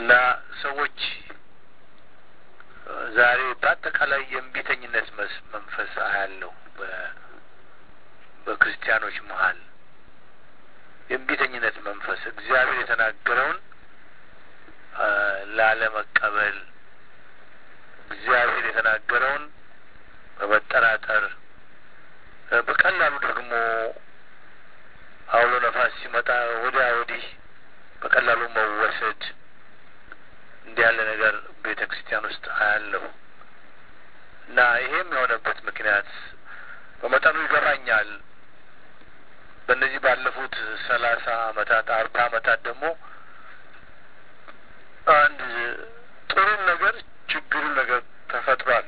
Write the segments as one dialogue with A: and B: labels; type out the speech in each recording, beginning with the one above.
A: እና ሰዎች ዛሬ በአጠቃላይ የእምቢተኝነት መንፈስ አያለሁ በክርስቲያኖች መሀል የእምቢተኝነት መንፈስ እግዚአብሔር የተናገረውን ላለመቀበል እግዚአብሔር የተናገረውን በመጠራጠር በቀላሉ ደግሞ አውሎ ነፋስ ሲመጣ ወዲያ ወዲህ በቀላሉ መወሰድ እንዲህ ያለ ነገር ቤተ ክርስቲያን ውስጥ አያለሁ እና ይሄም የሆነበት ምክንያት በመጠኑ ይገባኛል። በእነዚህ ባለፉት ሰላሳ አመታት አርባ አመታት ደግሞ አንድ ጥሩም ነገር ችግሩም ነገር ተፈጥሯል።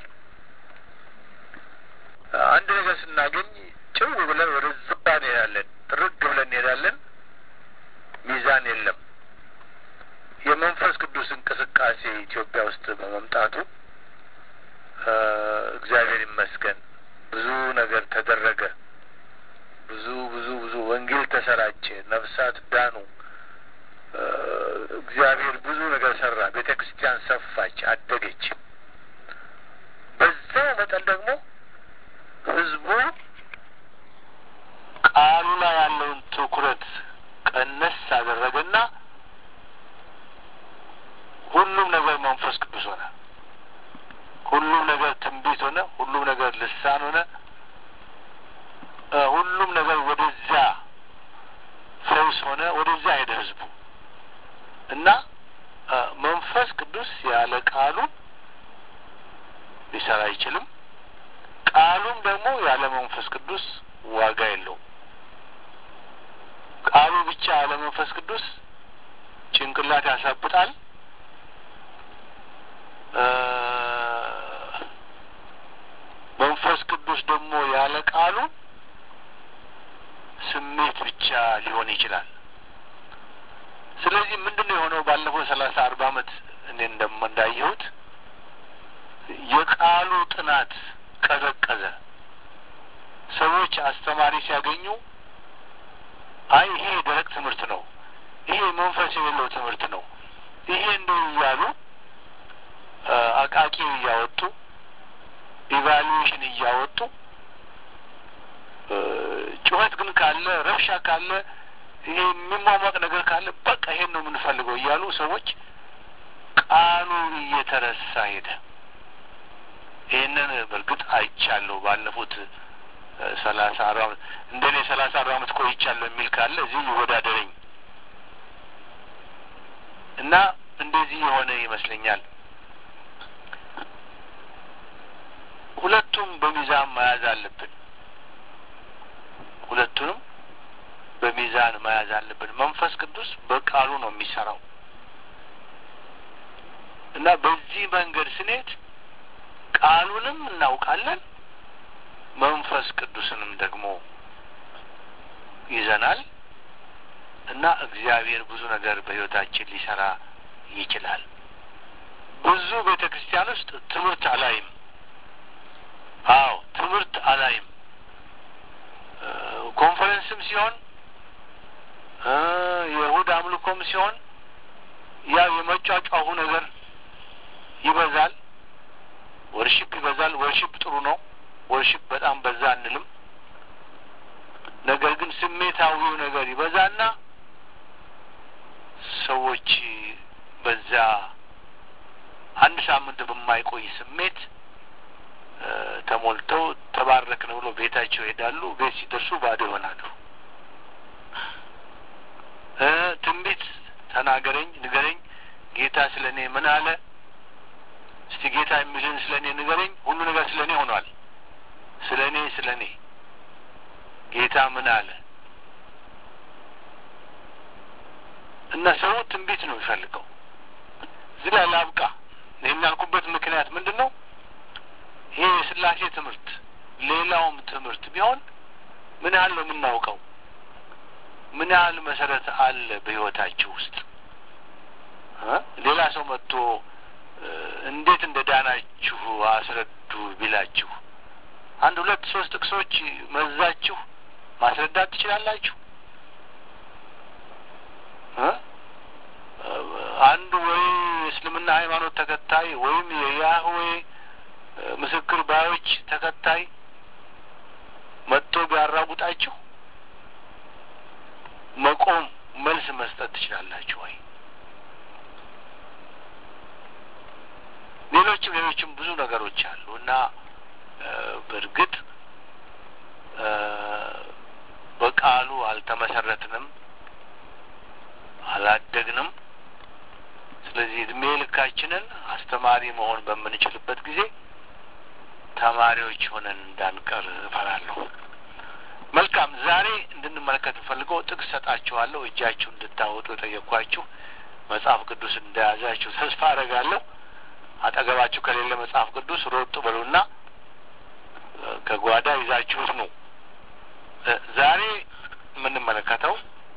A: አንድ ነገር ስናገኝ ጭው ብለን ወደዛ እንሄዳለን፣ ጥርግ ብለን እንሄዳለን። ሚዛን የለም። የመንፈስ ቅዱስ እንቅስቃሴ ኢትዮጵያ ውስጥ በመምጣቱ እግዚአብሔር ይመስገን ብዙ ነገር ተደረገ። ብዙ ብዙ ብዙ ወንጌል ተሰራጨ፣ ነፍሳት ዳኑ። እግዚአብሔር ብዙ ነገር ሰራ። ቤተ ክርስቲያን ሰፋች፣ አደገች። በዛው መጠን ደግሞ ህዝቡ ቃሉ ላይ ያለውን ትኩረት ቀነስ አደረገና ሁሉም ነገር መንፈስ ቅዱስ ሆነ። ሁሉም ነገር ትንቢት ሆነ። ሁሉም ነገር ልሳን ሆነ። ሁሉም ነገር ወደዚያ ፈውስ ሆነ። ወደዚያ ሄደ ህዝቡ እና መንፈስ ቅዱስ ያለ ቃሉ ሊሰራ አይችልም። ቃሉም ደግሞ ያለ መንፈስ ቅዱስ ዋጋ የለውም። ቃሉ ብቻ ያለ መንፈስ ቅዱስ ጭንቅላት ያሳብጣል። መንፈስ ቅዱስ ደግሞ ያለ ቃሉ ስሜት ብቻ ሊሆን ይችላል። ስለዚህ ምንድን ነው የሆነው? ባለፈው ሰላሳ አርባ አመት እኔ እንደም እንዳየሁት የቃሉ ጥናት ቀዘቀዘ። ሰዎች አስተማሪ ሲያገኙ አይ ይሄ ደረቅ ትምህርት ነው፣ ይሄ መንፈስ የሌለው ትምህርት ነው፣ ይሄ እንደው እያሉ አቃቂ እያወጡ ኢቫሉዌሽን እያወጡ ጩኸት ግን ካለ ረብሻ ካለ ይሄ የሚሟሟቅ ነገር ካለ በቃ ይሄን ነው የምንፈልገው እያሉ ሰዎች ቃሉ እየተረሳ ሄደ። ይህንን በእርግጥ አይቻለሁ። ባለፉት ሰላሳ አርባ አመት እንደ እኔ ሰላሳ አርባ አመት ቆይቻለሁ የሚል ካለ እዚህ ይወዳደረኝ እና እንደዚህ የሆነ ይመስለኛል። ሁለቱም በሚዛን መያዝ አለብን። ሁለቱንም በሚዛን መያዝ አለብን። መንፈስ ቅዱስ በቃሉ ነው የሚሰራው እና በዚህ መንገድ ስንሄድ ቃሉንም እናውቃለን፣ መንፈስ ቅዱስንም ደግሞ ይዘናል እና እግዚአብሔር ብዙ ነገር በሕይወታችን ሊሰራ ይችላል። ብዙ ቤተ ክርስቲያን ውስጥ ትምህርት አላይም። አዎ ትምህርት አላይም። ኮንፈረንስም ሲሆን የእሁድ አምልኮም ሲሆን ያው የመጫጫሁ ነገር ይበዛል። ወርሽፕ ይበዛል። ወርሽፕ ጥሩ ነው። ወርሽፕ በጣም በዛ አንልም። ነገር ግን ስሜታዊው ነገር ይበዛና ሰዎች በዛ አንድ ሳምንት በማይቆይ ስሜት ተሞልተው ተባረክን ብሎ ቤታቸው ይሄዳሉ። ቤት ሲደርሱ ባዶ ይሆናሉ። ትንቢት ተናገረኝ፣ ንገረኝ፣ ጌታ ስለ እኔ ምን አለ? እስቲ ጌታ የሚልን ስለ እኔ ንገረኝ። ሁሉ ነገር ስለ እኔ ሆኗል። ስለ እኔ ስለ እኔ ጌታ ምን አለ? እና ሰው ትንቢት ነው የሚፈልገው። እዚህ ላይ ላብቃ። ይህን ያልኩበት ምክንያት ምንድን ነው? ይሄ የስላሴ ትምህርት ሌላውም ትምህርት ቢሆን ምን ያህል ነው የምናውቀው? ምን ያህል መሰረት አለ በሕይወታችሁ ውስጥ? ሌላ ሰው መጥቶ እንዴት እንደ ዳናችሁ አስረዱ ቢላችሁ አንድ ሁለት ሶስት ጥቅሶች መዛችሁ ማስረዳት ትችላላችሁ? አንዱ ወይ ተከታይ ወይም የያህዌ ምስክር ባዮች ተከታይ መጥቶ ቢያራጉጣችሁ መቆም መልስ መስጠት ትችላላችሁ ወይ? ሌሎችም ሌሎችም ብዙ ነገሮች አሉ እና በእርግጥ በቃሉ አልተመሰረትንም፣ አላደግንም። ስለዚህ እድሜ ልካችንን አስተማሪ መሆን በምንችልበት ጊዜ ተማሪዎች ሆነን እንዳንቀር እፈራለሁ። መልካም፣ ዛሬ እንድንመለከት እንፈልገው ጥቅስ ሰጣችኋለሁ። እጃችሁ እንድታወጡ የጠየኳችሁ መጽሐፍ ቅዱስ እንደያዛችሁ ተስፋ አደርጋለሁ። አጠገባችሁ ከሌለ መጽሐፍ ቅዱስ ሮጥ በሉና ከጓዳ ይዛችሁት ነው። ዛሬ የምንመለከተው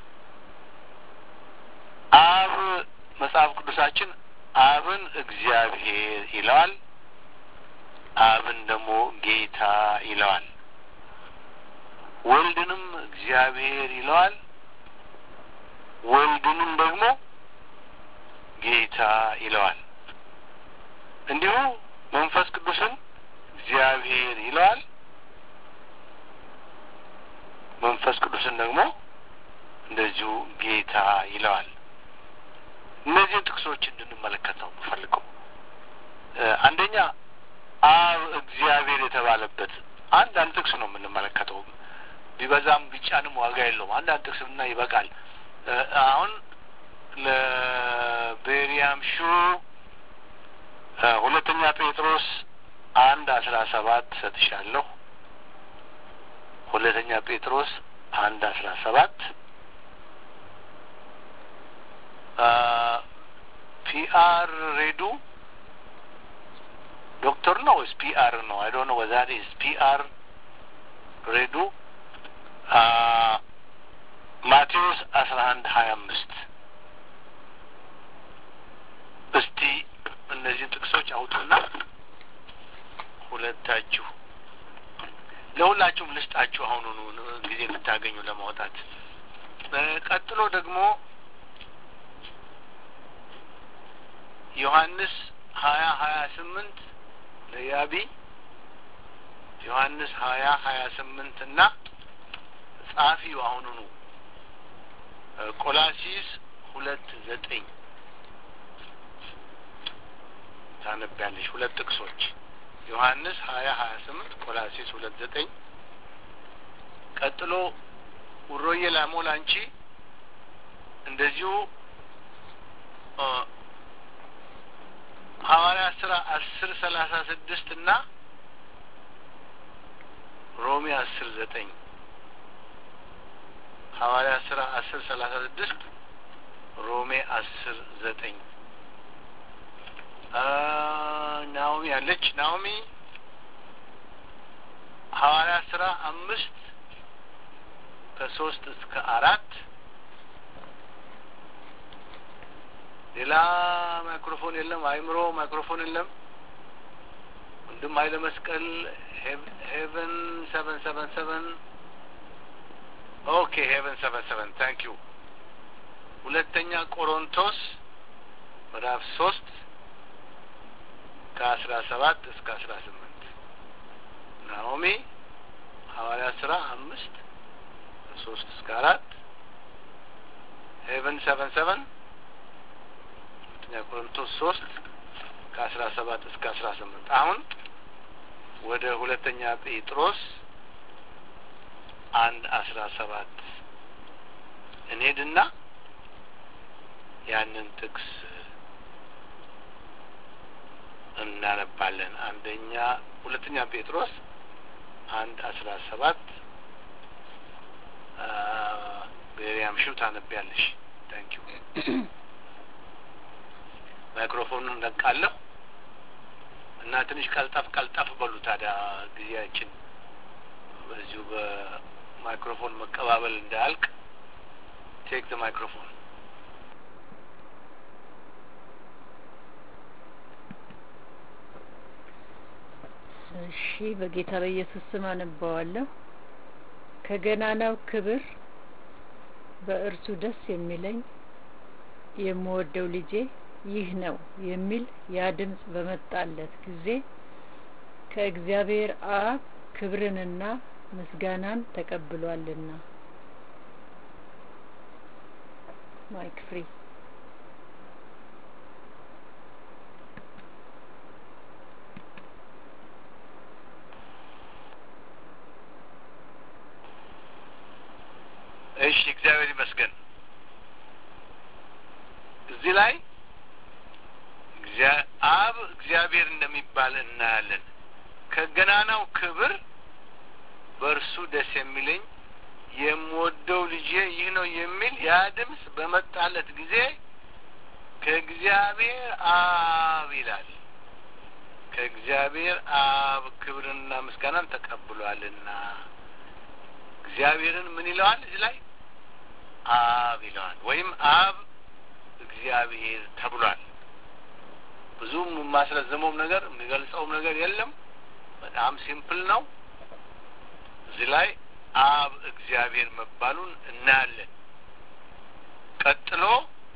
A: አብ መጽሐፍ ቅዱሳችን አብን እግዚአብሔር ይለዋል፣ አብን ደግሞ ጌታ ይለዋል። ወልድንም እግዚአብሔር ይለዋል፣ ወልድንም ደግሞ ጌታ ይለዋል። እንዲሁ መንፈስ ቅዱስን እግዚአብሔር ይለዋል፣ መንፈስ ቅዱስን ደግሞ እንደዚሁ ጌታ ይለዋል። እነዚህን ጥቅሶች እንድንመለከት ነው የምፈልገው። አንደኛ አብ እግዚአብሔር የተባለበት አንዳንድ ጥቅስ ነው የምንመለከተው። ቢበዛም ቢጫንም ዋጋ የለውም። አንዳንድ ጥቅስ ብና ይበቃል። አሁን ለቤሪያም ሹ ሁለተኛ ጴጥሮስ አንድ አስራ ሰባት ሰጥሻለሁ። ሁለተኛ ጴጥሮስ አንድ አስራ ሰባት ፒአር ሬዱ ዶክተር ነው ወይስ ፒአር ነው? አይ ዶንት ኖ ወዛት ኢዝ ፒአር ሬዱ ማቴዎስ አስራ አንድ ሀያ አምስት እስቲ እነዚህን ጥቅሶች አውጡና ሁለታችሁ ለሁላችሁም ልስጣችሁ አሁኑኑ ጊዜ እንድታገኙ ለማውጣት። ቀጥሎ ደግሞ ዮሐንስ ሀያ ሀያ ስምንት ለያቢ ዮሐንስ ሀያ ሀያ ስምንት እና ጸሐፊው አሁኑኑ ቆላሲስ ሁለት ዘጠኝ ታነቢያለሽ። ሁለት ጥቅሶች ዮሐንስ ሀያ ሀያ ስምንት ቆላሲስ ሁለት ዘጠኝ ቀጥሎ ውሮዬ ላሞል አንቺ እንደዚሁ ሐዋርያ ስራ አስር ሰላሳ ስድስት እና ሮሜ አስር ዘጠኝ ሐዋርያ ስራ አስር ሰላሳ ስድስት ሮሜ አስር ዘጠኝ ናኦሚ አለች። ናኦሚ ሐዋርያ ስራ አምስት ከሶስት እስከ አራት ሌላ ማይክሮፎን የለም። አይምሮ ማይክሮፎን የለም። ወንድም ኃይለ መስቀል ሄቨን ሰቨን ሰቨን ሰቨን ኦኬ ሄቨን ሰቨን ሰቨን ታንክ ዩ። ሁለተኛ ቆሮንቶስ ምዕራፍ ሶስት ከአስራ ሰባት እስከ አስራ ስምንት ናኦሚ ሐዋርያ ስራ አምስት ከሶስት እስከ አራት ሄቨን ሰቨን ሰቨን ሁለተኛ ቆሮንቶስ ሶስት ከአስራ ሰባት እስከ አስራ ስምንት አሁን ወደ ሁለተኛ ጴጥሮስ አንድ አስራ ሰባት እንሄድና ያንን ጥቅስ እናነባለን። አንደኛ ሁለተኛ ጴጥሮስ አንድ አስራ ሰባት ቤሪያም ሽው ታነቢያለሽ። ታንኪ ዩ ማይክሮፎኑን ነቃለሁ እና ትንሽ ቀልጠፍ ቀልጠፍ በሉ። ታዲያ ጊዜያችን በዚሁ በማይክሮፎን መቀባበል እንዳያልቅ ቴክ ዘ ማይክሮፎን
B: እሺ በጌታ በኢየሱስ ስም አነባዋለሁ። ከገናናው ክብር በእርሱ ደስ የሚለኝ የምወደው ልጄ ይህ ነው የሚል ያ ድምፅ በመጣለት ጊዜ ከእግዚአብሔር አብ ክብርንና ምስጋናን ተቀብሏልና። ማይክ ፍሪ
A: እሺ፣ እግዚአብሔር ይመስገን። እዚህ ላይ አብ እግዚአብሔር እንደሚባል እናያለን። ከገናናው ክብር በእርሱ ደስ የሚለኝ የምወደው ልጄ ይህ ነው የሚል ያ ድምፅ በመጣለት ጊዜ ከእግዚአብሔር አብ ይላል። ከእግዚአብሔር አብ ክብርንና ምስጋናን ተቀብሏልና እግዚአብሔርን ምን ይለዋል? እዚህ ላይ አብ ይለዋል፣ ወይም አብ እግዚአብሔር ተብሏል። ብዙም የማስረዘመውም ነገር የሚገልጸውም ነገር የለም። በጣም ሲምፕል ነው። እዚህ ላይ አብ እግዚአብሔር መባሉን እናያለን። ቀጥሎ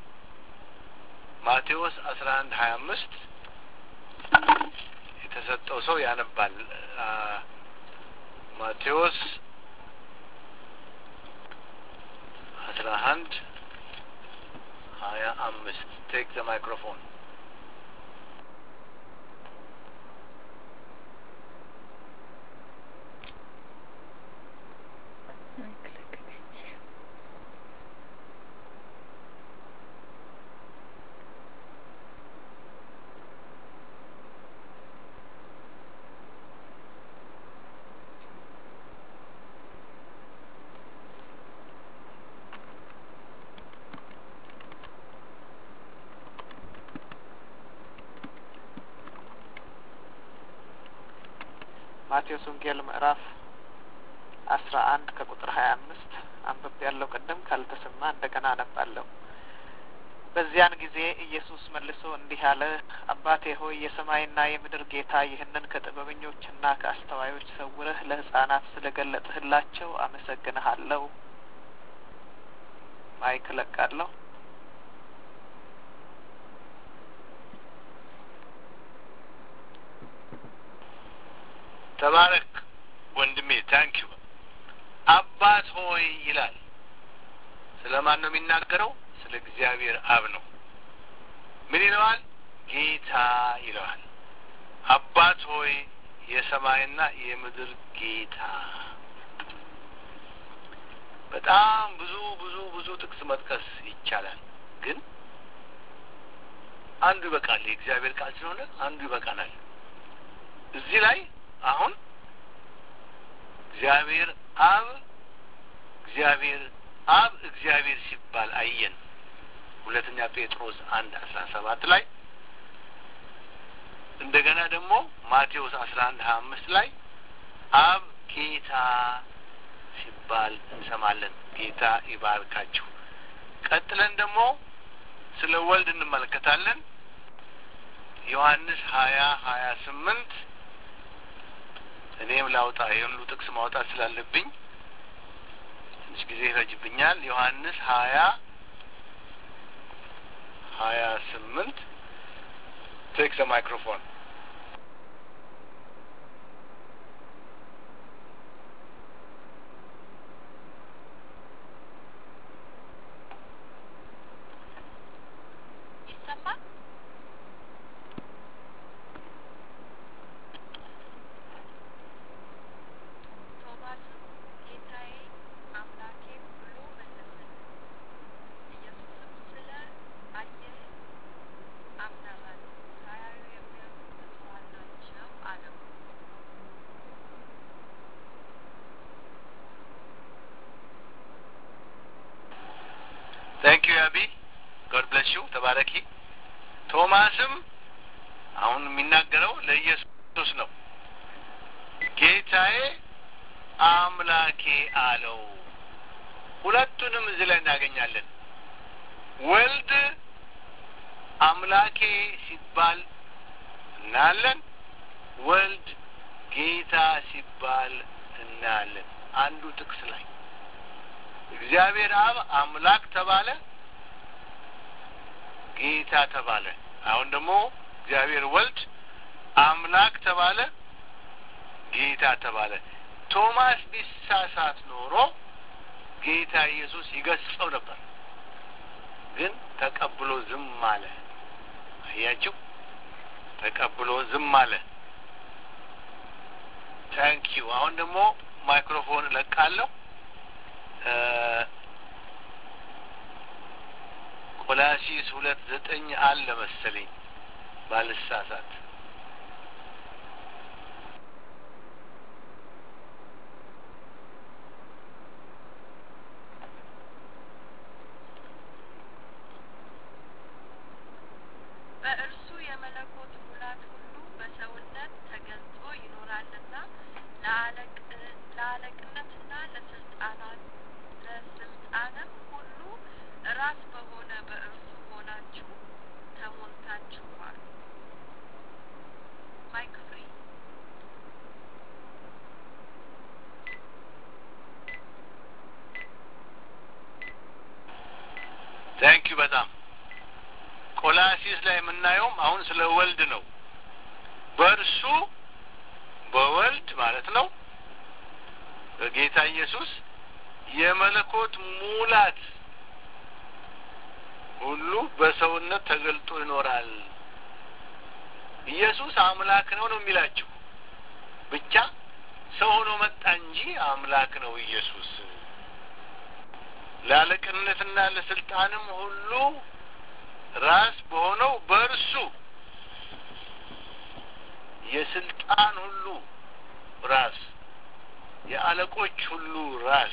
A: ማቴዎስ አስራ አንድ ሀያ አምስት የተሰጠው ሰው ያነባል። ማቴዎስ አስራ አንድ ሀያ አምስት ቴክ ዘ ማይክሮፎን
C: ማቴዎስ ወንጌል ምዕራፍ አስራ አንድ ከቁጥር ሀያ አምስት አንብቤ ያለው ቅድም ካልተሰማ እንደገና አነባለሁ። በዚያን ጊዜ ኢየሱስ መልሶ እንዲህ አለ፣ አባቴ ሆይ የሰማይና የምድር ጌታ ይህንን ከጥበበኞችና ከአስተዋዮች ሰውረህ ለሕፃናት ስለ ገለጥህላቸው አመሰግንሃለሁ። ማይክ እለቃለሁ።
A: ተባረክ ወንድሜ፣ ታንኪዩ። አባት ሆይ ይላል። ስለ ማን ነው የሚናገረው? ስለ እግዚአብሔር አብ ነው። ምን ይለዋል? ጌታ ይለዋል። አባት ሆይ የሰማይና የምድር ጌታ። በጣም ብዙ ብዙ ብዙ ጥቅስ መጥቀስ ይቻላል፣ ግን አንዱ ይበቃል። የእግዚአብሔር ቃል ስለሆነ አንዱ ይበቃናል። እዚህ ላይ አሁን እግዚአብሔር አብ እግዚአብሔር አብ እግዚአብሔር ሲባል አየን። ሁለተኛ ጴጥሮስ አንድ አስራ ሰባት ላይ እንደገና ደግሞ ማቴዎስ አስራ አንድ ሀያ አምስት ላይ አብ ጌታ ሲባል እንሰማለን። ጌታ ይባርካችሁ። ቀጥለን ደግሞ ስለ ወልድ እንመለከታለን። ዮሐንስ ሀያ ሀያ ስምንት እኔም ላውጣ ይህን ሁሉ ጥቅስ ማውጣት ስላለብኝ ትንሽ ጊዜ ይፈጅብኛል። ዮሐንስ ሀያ ሀያ ስምንት ቴክ ዘ ማይክሮፎን
D: ይሰማል? ቶማስም ጌታዬ አምላኬ ብሎ መለሰ። ኢየሱስም ስለ አየህ አምነሃል፣ ሳያዩ የሚያምኑ ብፁዓን ናቸው አለው።
A: ታንክ ዩ አቢ ጎድ ብለስ ዩ ተባረኪ። ቶማስም አሁን የሚናገረው ለኢየሱስ ነው። ጌታዬ አምላኬ አለው። ሁለቱንም እዚህ ላይ እናገኛለን። ወልድ አምላኬ ሲባል እናያለን። ወልድ ጌታ ሲባል እናያለን። አንዱ ጥቅስ ላይ እግዚአብሔር አብ አምላክ ተባለ። ጌታ ተባለ። አሁን ደግሞ እግዚአብሔር ወልድ አምላክ ተባለ፣ ጌታ ተባለ። ቶማስ ቢሳሳት ኖሮ ጌታ ኢየሱስ ይገስጸው ነበር፣ ግን ተቀብሎ ዝም አለ። አያችሁ፣ ተቀብሎ ዝም አለ። ታንኪዩ። አሁን ደግሞ ማይክሮፎን እለቃለሁ። ቆላሲስ ሁለት ዘጠኝ አለ መሰለኝ ባልሳሳት።
D: በእርሱ የመለኮት ሙላት ሁሉ በሰውነት ተገልጦ ይኖራልና ለአለቅነትና ለስልጣናት ለስልጣንም ሁሉ ራስ በሆነ በእርሱ ሆናችሁ ተሞልታችኋል። ማይክ ፍሪ
A: ታንኪዩ በጣም ቆላሲስ ላይ የምናየውም አሁን ስለ ወልድ ነው። በእርሱ በወልድ ማለት ነው በጌታ ኢየሱስ የመለኮት ሙላት ሁሉ በሰውነት ተገልጦ ይኖራል። ኢየሱስ አምላክ ነው ነው የሚላችሁ ብቻ ሰው ሆኖ መጣ እንጂ አምላክ ነው ኢየሱስ። ለአለቅነትና ለስልጣንም ሁሉ ራስ በሆነው በእርሱ የስልጣን ሁሉ ራስ የአለቆች ሁሉ ራስ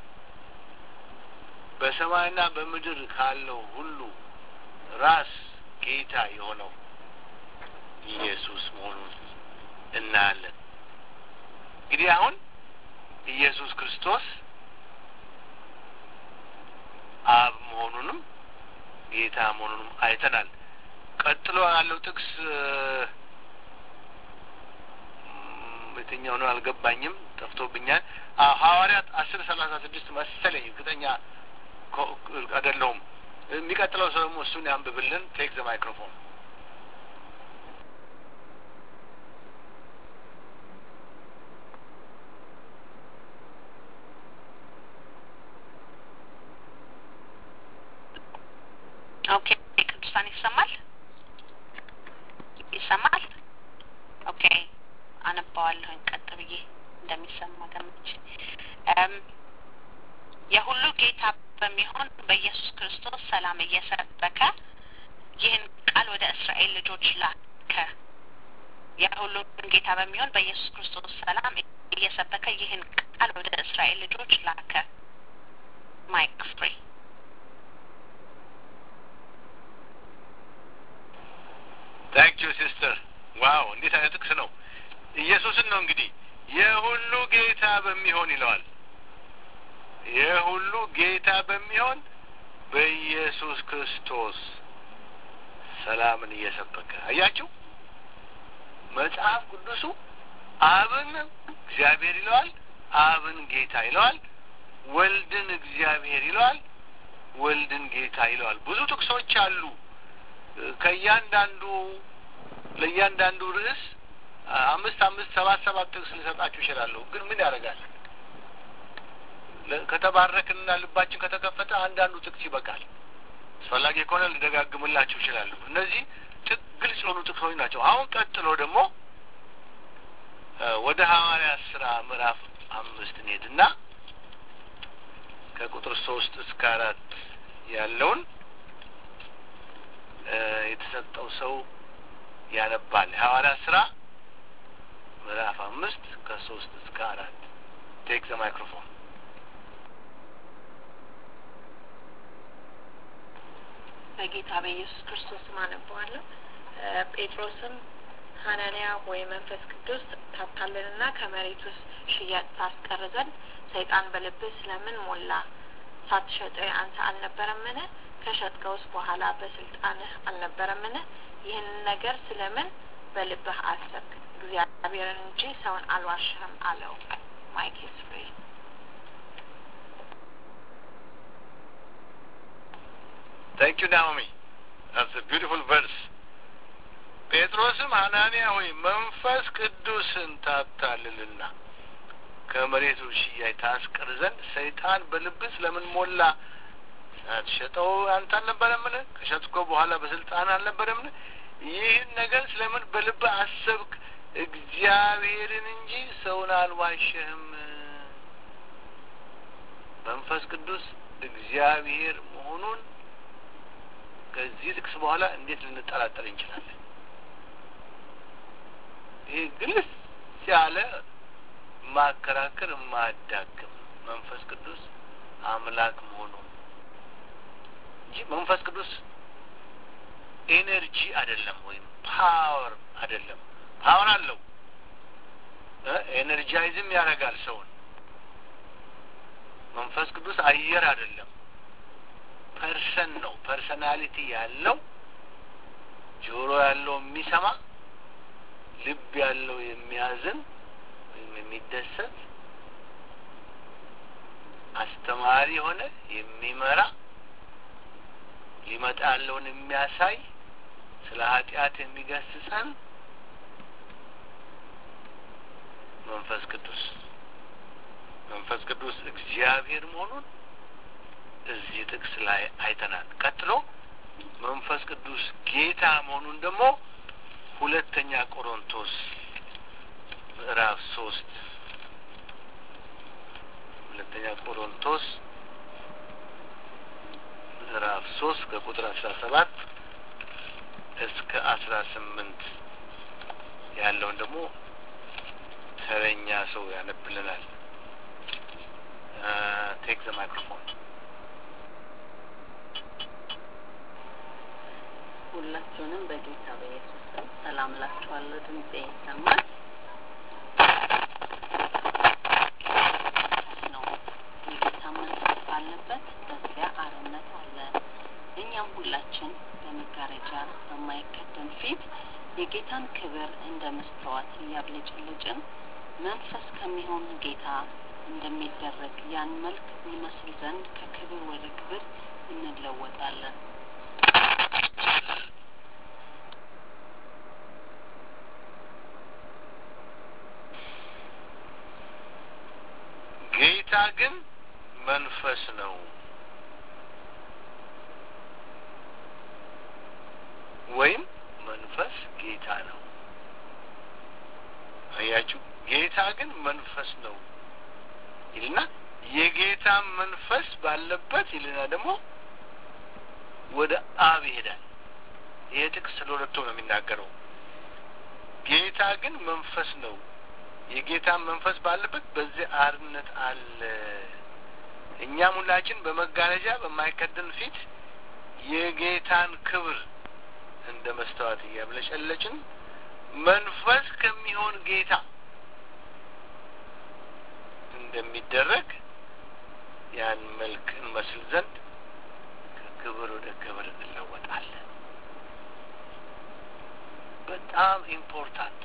A: በሰማይና በምድር ካለው ሁሉ ራስ ጌታ የሆነው ኢየሱስ መሆኑን እናያለን። እንግዲህ አሁን ኢየሱስ ክርስቶስ አብ መሆኑንም ጌታ መሆኑንም አይተናል። ቀጥሎ ያለው ጥቅስ የትኛው ነው አልገባኝም፣ ጠፍቶብኛል። ሐዋርያት አስር ሰላሳ ስድስት መሰለኝ፣ እርግጠኛ አይደለሁም። የሚቀጥለው ሰው ደግሞ እሱን ያንብብልን። ቴክ ዘ ማይክሮፎን።
E: ኦኬ ቅዱሳን ይሰማል ይሰማል። ኦኬ አነባዋለሁኝ ቀጥ ብዬ እንደሚሰማ ገምቼ የሁሉ ጌታ በሚሆን በኢየሱስ ክርስቶስ ሰላም እየሰበከ ይህን ቃል ወደ እስራኤል ልጆች ላከ። የሁሉም ጌታ በሚሆን በኢየሱስ ክርስቶስ ሰላም እየሰበከ ይህን ቃል ወደ እስራኤል ልጆች ላከ። ማይክ ፍሪ
A: ታንክ ዩ ሲስተር። ዋው እንዴት አይነት ጥቅስ ነው! ኢየሱስን ነው እንግዲህ የሁሉ ጌታ በሚሆን ይለዋል። የሁሉ ጌታ በሚሆን በኢየሱስ ክርስቶስ ሰላምን እየሰበከ አያችሁ። መጽሐፍ ቅዱሱ አብን እግዚአብሔር ይለዋል፣ አብን ጌታ ይለዋል፣ ወልድን እግዚአብሔር ይለዋል፣ ወልድን ጌታ ይለዋል። ብዙ ጥቅሶች አሉ። ከእያንዳንዱ ለእያንዳንዱ ርዕስ አምስት አምስት ሰባት ሰባት ጥቅስ ልሰጣችሁ ይችላለሁ። ግን ምን ያደርጋል? ከተባረክንና ልባችን ከተከፈተ አንዳንዱ ጥቅስ ይበቃል። አስፈላጊ ከሆነ ልደጋግምላችሁ ይችላለሁ። እነዚህ ግልጽ የሆኑ ጥቅሶች ናቸው። አሁን ቀጥሎ ደግሞ ወደ ሐዋርያት ስራ ምዕራፍ አምስት እንሄድና ከቁጥር ሶስት እስከ አራት ያለውን የተሰጠው ሰው ያነባል። የሐዋርያት ስራ ምዕራፍ አምስት ከሶስት እስከ አራት ቴክ ዘ ማይክሮፎን።
F: በጌታ በኢየሱስ ክርስቶስ ስም አነበዋለሁ። ጴጥሮስም ሐናንያ ወይ መንፈስ ቅዱስ ታታልልና ከመሬት ውስጥ ሽያጭ ታስቀር ዘንድ ሰይጣን በልብህ ስለምን ሞላ? ሳትሸጠው አንተ አልነበረምን? ከሸጥከውስ በኋላ በስልጣንህ አልነበረምን? ይህንን ነገር ስለምን በልብህ አሰብክ? እግዚአብሔርን እንጂ ሰውን አልዋሸህም አለው። ማይክ ፍሪ
A: ታንክ ዩ ናኦሚ። ቢዩቲፉል ቨርስ ጴጥሮስም ሐናንያ ሆይ መንፈስ ቅዱስን ታታልልና ከመሬቱ ሽያጭ ታስቀር ዘንድ ሰይጣን በልብህ ስለምን ሞላ? ሳትሸጠው አንተ አልነበረምን? ከሸጥኮ በኋላ በስልጣን አልነበረምን? ይህን ነገር ስለምን በልብህ አሰብክ? እግዚአብሔርን እንጂ ሰውን አልዋሸህም። መንፈስ ቅዱስ እግዚአብሔር መሆኑን ከዚህ ጥቅስ በኋላ እንዴት ልንጠራጠር እንችላለን? ይህ ግልጽ ያለ ማከራከር የማያዳግም መንፈስ ቅዱስ አምላክ መሆኑን እንጂ መንፈስ ቅዱስ ኤነርጂ አይደለም፣ ወይም ፓወር አይደለም። ፓወር አለው፣ ኤነርጃይዝም ያደርጋል ሰውን። መንፈስ ቅዱስ አየር አይደለም፣ ፐርሰን ነው። ፐርሰናሊቲ ያለው ጆሮ ያለው የሚሰማ ልብ ያለው የሚያዝን ወይም የሚደሰት አስተማሪ የሆነ የሚመራ ሊመጣ ያለውን የሚያሳይ ስለ ኃጢአት የሚገስጸን መንፈስ ቅዱስ መንፈስ ቅዱስ እግዚአብሔር መሆኑን እዚህ ጥቅስ ላይ አይተናል። ቀጥሎ መንፈስ ቅዱስ ጌታ መሆኑን ደግሞ ሁለተኛ ቆሮንቶስ ምዕራፍ ሶስት ሁለተኛ ቆሮንቶስ ምዕራፍ ሶስት ከቁጥር አስራ ሰባት እስከ አስራ ስምንት ያለውን ደግሞ ተረኛ ሰው ያነብልናል። ቴክ ዘ ማይክሮፎን።
E: ሁላችሁንም በጌታ በኢየሱስ ስም ሰላም እላችኋለሁ። ድምጼ ይሰማል ነው። የጌታ መንፈስ ባለበት በዚያ አርነት አለ። እኛም ሁላችን በመጋረጃ በማይከደን ፊት የጌታን ክብር እንደ መስተዋት እያብለጨለጭን መንፈስ ከሚሆን ጌታ እንደሚደረግ ያን መልክ እንመስል ዘንድ ከክብር ወደ ክብር እንለወጣለን።
A: ጌታ ግን መንፈስ ነው። ወይም መንፈስ ጌታ ነው። አያችሁ፣ ጌታ ግን መንፈስ ነው ይልና የጌታ መንፈስ ባለበት ይልና ደግሞ ወደ አብ ይሄዳል። ይሄ ጥቅስ ስለ ሁለቱ ነው የሚናገረው። ጌታ ግን መንፈስ ነው የጌታ መንፈስ ባለበት በዚህ አርነት አለ። እኛም ሁላችን በመጋረጃ በማይከደን ፊት የጌታን ክብር እንደ መስተዋት እያብለጨለጭን መንፈስ ከሚሆን ጌታ እንደሚደረግ ያን መልክ እንመስል ዘንድ ከክብር ወደ ክብር እንለወጣለን። በጣም ኢምፖርታንት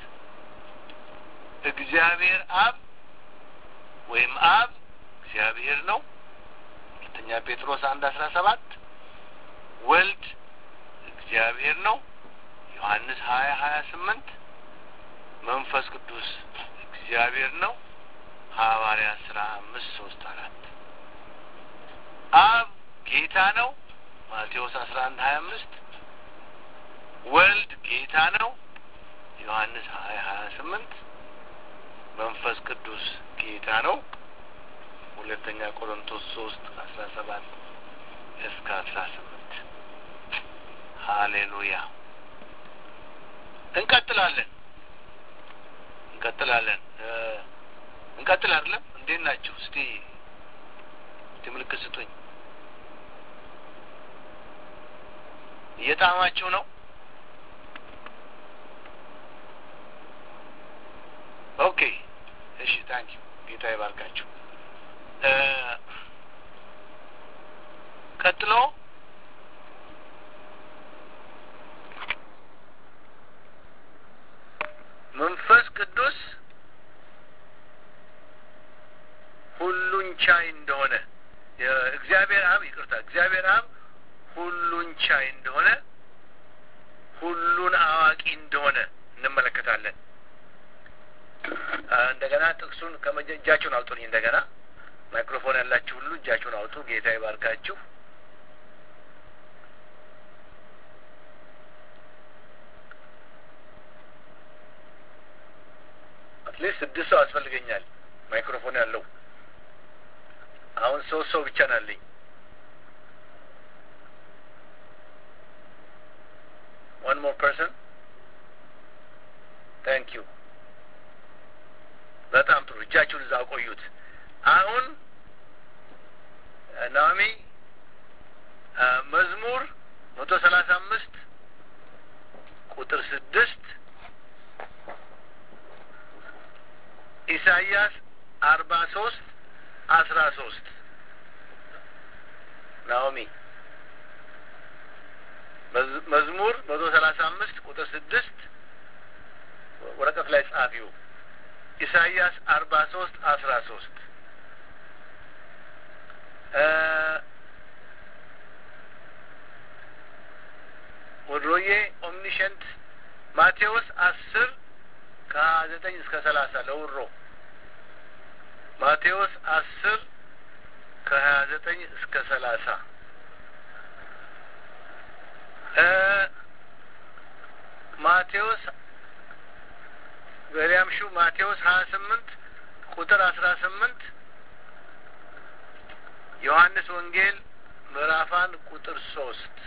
A: እግዚአብሔር አብ ወይም አብ እግዚአብሔር ነው። ሁለተኛ ጴጥሮስ አንድ አስራ ሰባት ወልድ እግዚአብሔር ነው። ዮሐንስ ሀያ ሀያ ስምንት መንፈስ ቅዱስ እግዚአብሔር ነው። ሐዋርያ ስራ አምስት ሶስት አራት አብ ጌታ ነው። ማቴዎስ አስራ አንድ ሀያ አምስት ወልድ ጌታ ነው። ዮሐንስ ሀያ ሀያ ስምንት መንፈስ ቅዱስ ጌታ ነው። ሁለተኛ ቆሮንቶስ ሶስት አስራ ሰባት እስከ አስራ ስምንት ሀሌሉያ። እንቀጥላለን እንቀጥላለን እንቀጥል አይደለም። እንዴት ናችሁ? እስቲ እስቲ ምልክት ስጡኝ። እየጣማችሁ ነው? ኦኬ እሺ፣ ታንክ ዩ ጌታ ይባርካችሁ። ቀጥሎ መንፈስ ቅዱስ ሁሉን ቻይ እንደሆነ እግዚአብሔር አብ ይቅርታ፣ እግዚአብሔር አብ ሁሉን ቻይ እንደሆነ ሁሉን አዋቂ እንደሆነ እንመለከታለን። እንደገና ጥቅሱን እጃችሁን አውጡልኝ። እንደገና ማይክሮፎን ያላችሁ ሁሉ እጃችሁን አውጡ። ጌታ ይባርካችሁ። አትሊስት ስድስት ሰው ያስፈልገኛል ማይክሮፎን ያለው። አሁን ሶስት ሰው ብቻ ናለኝ። one more person thank you በጣም ጥሩ እጃችሁን እዛ ቆዩት አሁን ናሚ መዝሙር መቶ ሰላሳ አምስት ቁጥር ስድስት ኢሳይያስ አርባ ሶስት አስራ ሶስት ናኦሚ መዝሙር መቶ ሰላሳ አምስት ቁጥር ስድስት ወረቀት ላይ ጻፊው ኢሳይያስ አርባ ሶስት አስራ ሶስት ወድሮዬ ኦምኒሸንት ማቴዎስ አስር ከሀያ ዘጠኝ እስከ ሰላሳ ለውሮ ማቴዎስ አስር ከሀያ ዘጠኝ እስከ ሰላሳ ማቴዎስ በሊያም ሹ ማቴዎስ ሀያ ስምንት ቁጥር አስራ ስምንት ዮሐንስ ወንጌል ምዕራፍ አንድ ቁጥር ሶስት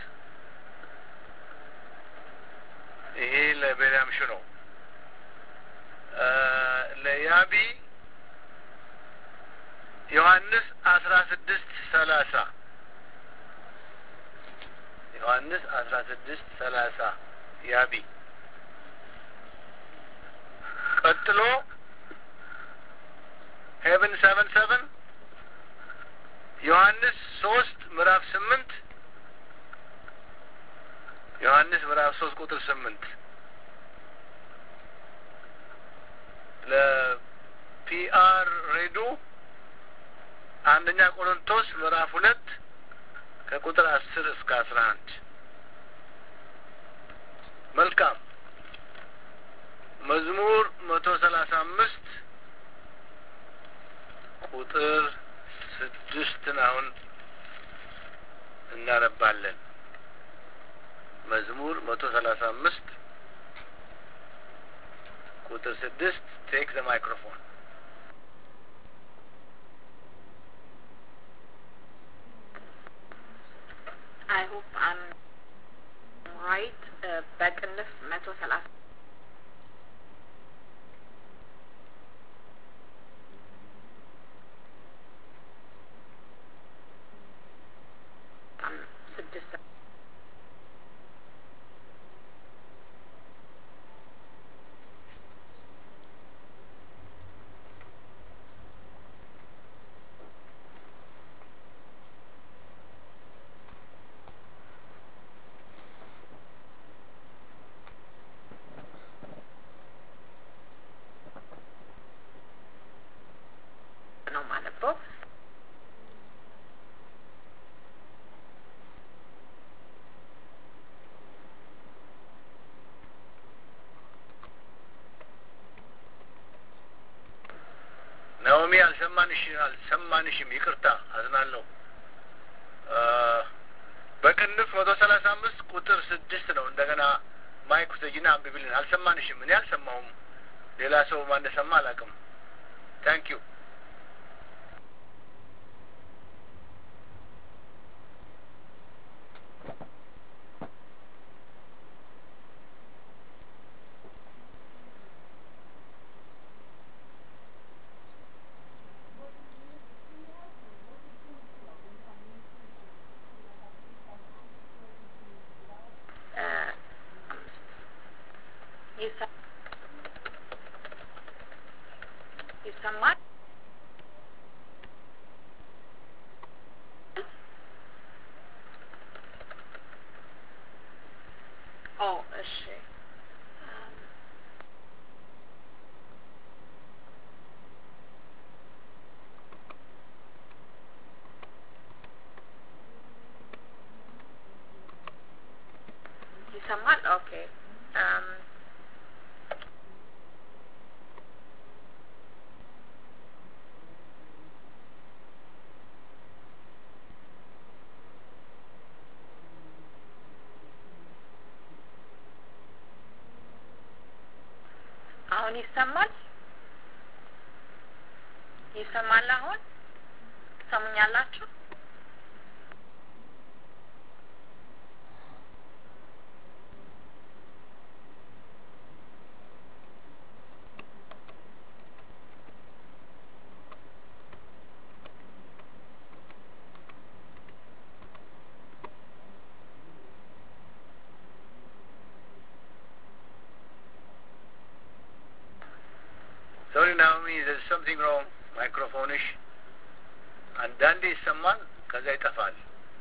A: ይሄ ለቤልያም ሹ ነው። ለያቢ ዮሐንስ አስራ ስድስት ሰላሳ ዮሐንስ አስራ ስድስት ሰላሳ ያቢ ቀጥሎ ሄቨን ሰቨን ሰቨን ዮሐንስ ሶስት ምዕራፍ ስምንት ዮሐንስ ምዕራፍ ሶስት ቁጥር ስምንት ለፒአር ሬዱ አንደኛ ቆሮንቶስ ምዕራፍ ሁለት ከቁጥር አስር እስከ አስራ አንድ መልካም መዝሙር መቶ ሰላሳ አምስት ቁጥር ስድስትን አሁን እናነባለን። መዝሙር መቶ ሰላሳ አምስት ቁጥር ስድስት ቴክ ዘ ማይክሮፎን
F: I hope I'm right. Uh, በቅንፍ መቶ ሰላሳ ስድስት ነው ማነበው።
A: ናኦሚ አልሰማንሽ አልሰማንሽም። ይቅርታ አዝናለሁ። በቅንፍ መቶ ሰላሳ አምስት ቁጥር ስድስት ነው። እንደገና ማይክ ውሰጂና አንብቢልን። አልሰማንሽም። እኔ አልሰማሁም። ሌላ ሰው ማን እንደሰማ አላውቅም። ታንክ ዩ
F: ይሰማል? ኦ እሺ ይሰማል? ኦኬ አም፣ አሁን ይሰማል? ይሰማል? አሁን ትሰሙኛላችሁ?
A: ሶሪ ናኦሚ there's something wrong ማይክሮፎንሽ አንዳንዴ ይሰማል ከዛ ይጠፋል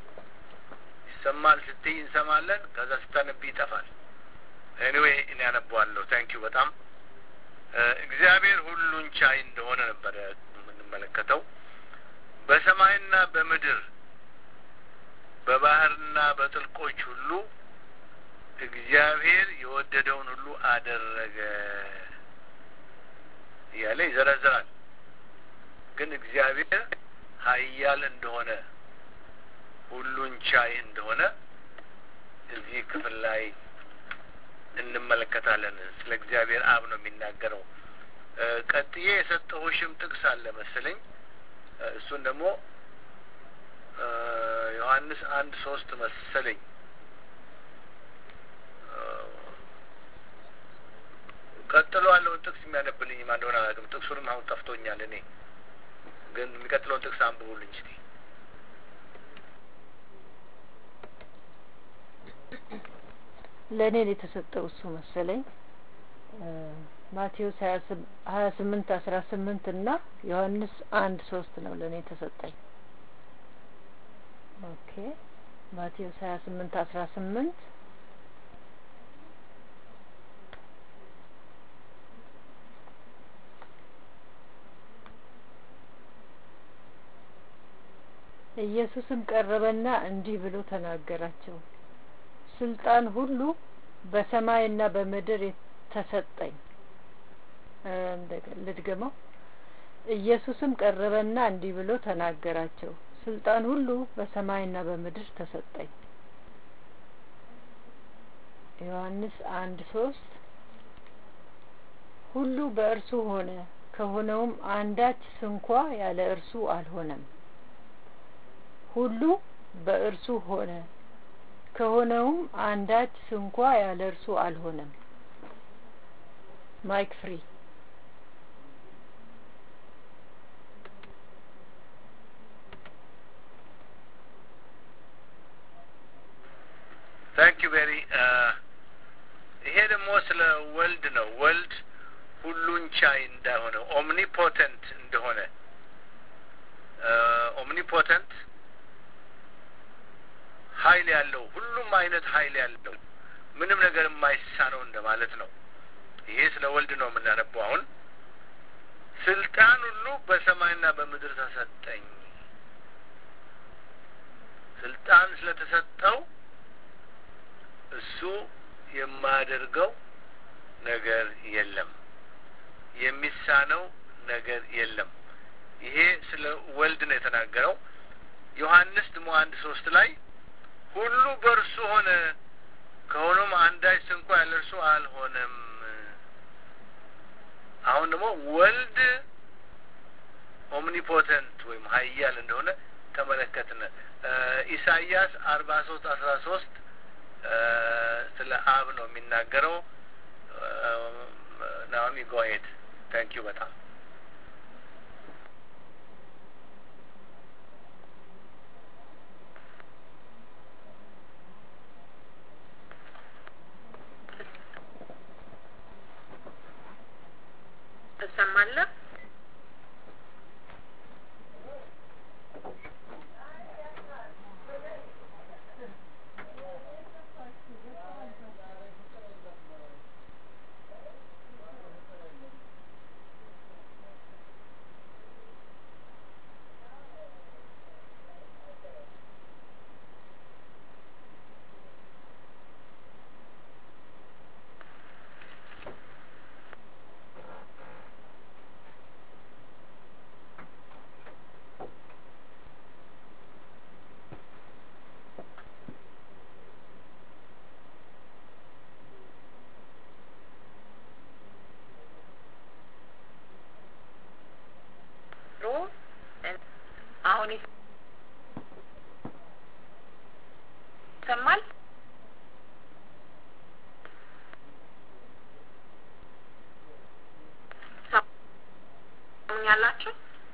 A: ይሰማል ስትይ እንሰማለን ከዛ ስታነቢ ይጠፋል ኤኒዌይ እኔ ያነበዋለሁ ታንክ ዩ በጣም እ እግዚአብሔር ሁሉን ቻይ እንደሆነ ነበረ የምንመለከተው በሰማይና በምድር በባህርና በጥልቆች ሁሉ እግዚአብሔር የወደደውን ሁሉ አደረገ እያለ ይዘረዝራል። ግን እግዚአብሔር ኃያል እንደሆነ ሁሉን ቻይ እንደሆነ እዚህ ክፍል ላይ እንመለከታለን። ስለ እግዚአብሔር አብ ነው የሚናገረው። እ ቀጥዬ የሰጠሁሽም ጥቅስ አለ መሰለኝ። እ እሱን ደግሞ እ ዮሐንስ አንድ ሶስት መሰለኝ ቀጥሎ ያለውን ጥቅስ የሚያነብልኝ ማን እንደሆነ አላውቅም። ጥቅሱንም አሁን ጠፍቶኛል። እኔ ግን የሚቀጥለውን ጥቅስ አንብቡልኝ እስቲ።
B: ለእኔ ነው የተሰጠው እሱ መሰለኝ ማቴዎስ ሀያ ስምንት አስራ ስምንት እና ዮሐንስ አንድ ሶስት ነው ለእኔ የተሰጠኝ። ኦኬ ማቴዎስ ሀያ ስምንት አስራ ስምንት ኢየሱስም ቀረበና እንዲህ ብሎ ተናገራቸው። ስልጣን ሁሉ በሰማይና በምድር ተሰጠኝ። ልድገመው። ኢየሱስም ቀረበና እንዲህ ብሎ ተናገራቸው። ስልጣን ሁሉ በሰማይና በምድር ተሰጠኝ። ዮሐንስ አንድ ሶስት ሁሉ በእርሱ ሆነ፣ ከሆነውም አንዳች ስንኳ ያለ እርሱ አልሆነም። ሁሉ በእርሱ ሆነ ከሆነውም አንዳች ስንኳ ያለ እርሱ አልሆነም። ማይክ ፍሪ
A: ታንክ ዩ ቬሪ ይሄ ደግሞ ስለ ወልድ ነው። ወልድ ሁሉን ቻይ እንደሆነ ኦምኒፖተንት እንደሆነ ኦምኒፖተንት ኃይል ያለው ሁሉም አይነት ኃይል ያለው ምንም ነገር የማይሳነው እንደማለት ነው። ይሄ ስለ ወልድ ነው የምናነበው። አሁን ስልጣን ሁሉ በሰማይና በምድር ተሰጠኝ። ስልጣን ስለተሰጠው እሱ የማያደርገው ነገር የለም፣ የሚሳነው ነገር የለም። ይሄ ስለ ወልድ ነው የተናገረው። ዮሐንስ ደግሞ አንድ ሶስት ላይ ሁሉ በእርሱ ሆነ ከሆኖም አንዳች ስንኳ ያለ እርሱ አልሆነም። አሁን ደግሞ ወልድ ኦምኒፖተንት ወይም ኃያል እንደሆነ ተመለከትን። ኢሳይያስ አርባ ሶስት አስራ ሶስት ስለ አብ ነው የሚናገረው። ናኦሚ ጎሄድ ታንክ ዩ በጣም
F: እሰማለሁ። ትሰሙኛላችሁ?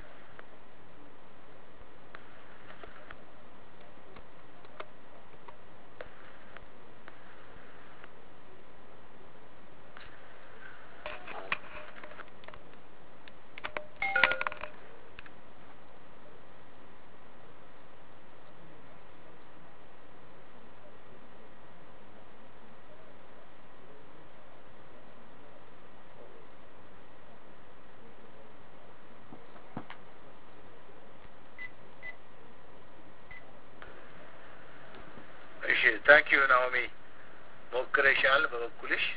A: እሺ ታንክ ዩ ናኦሚ ሞክረሻል። በበኩልሽ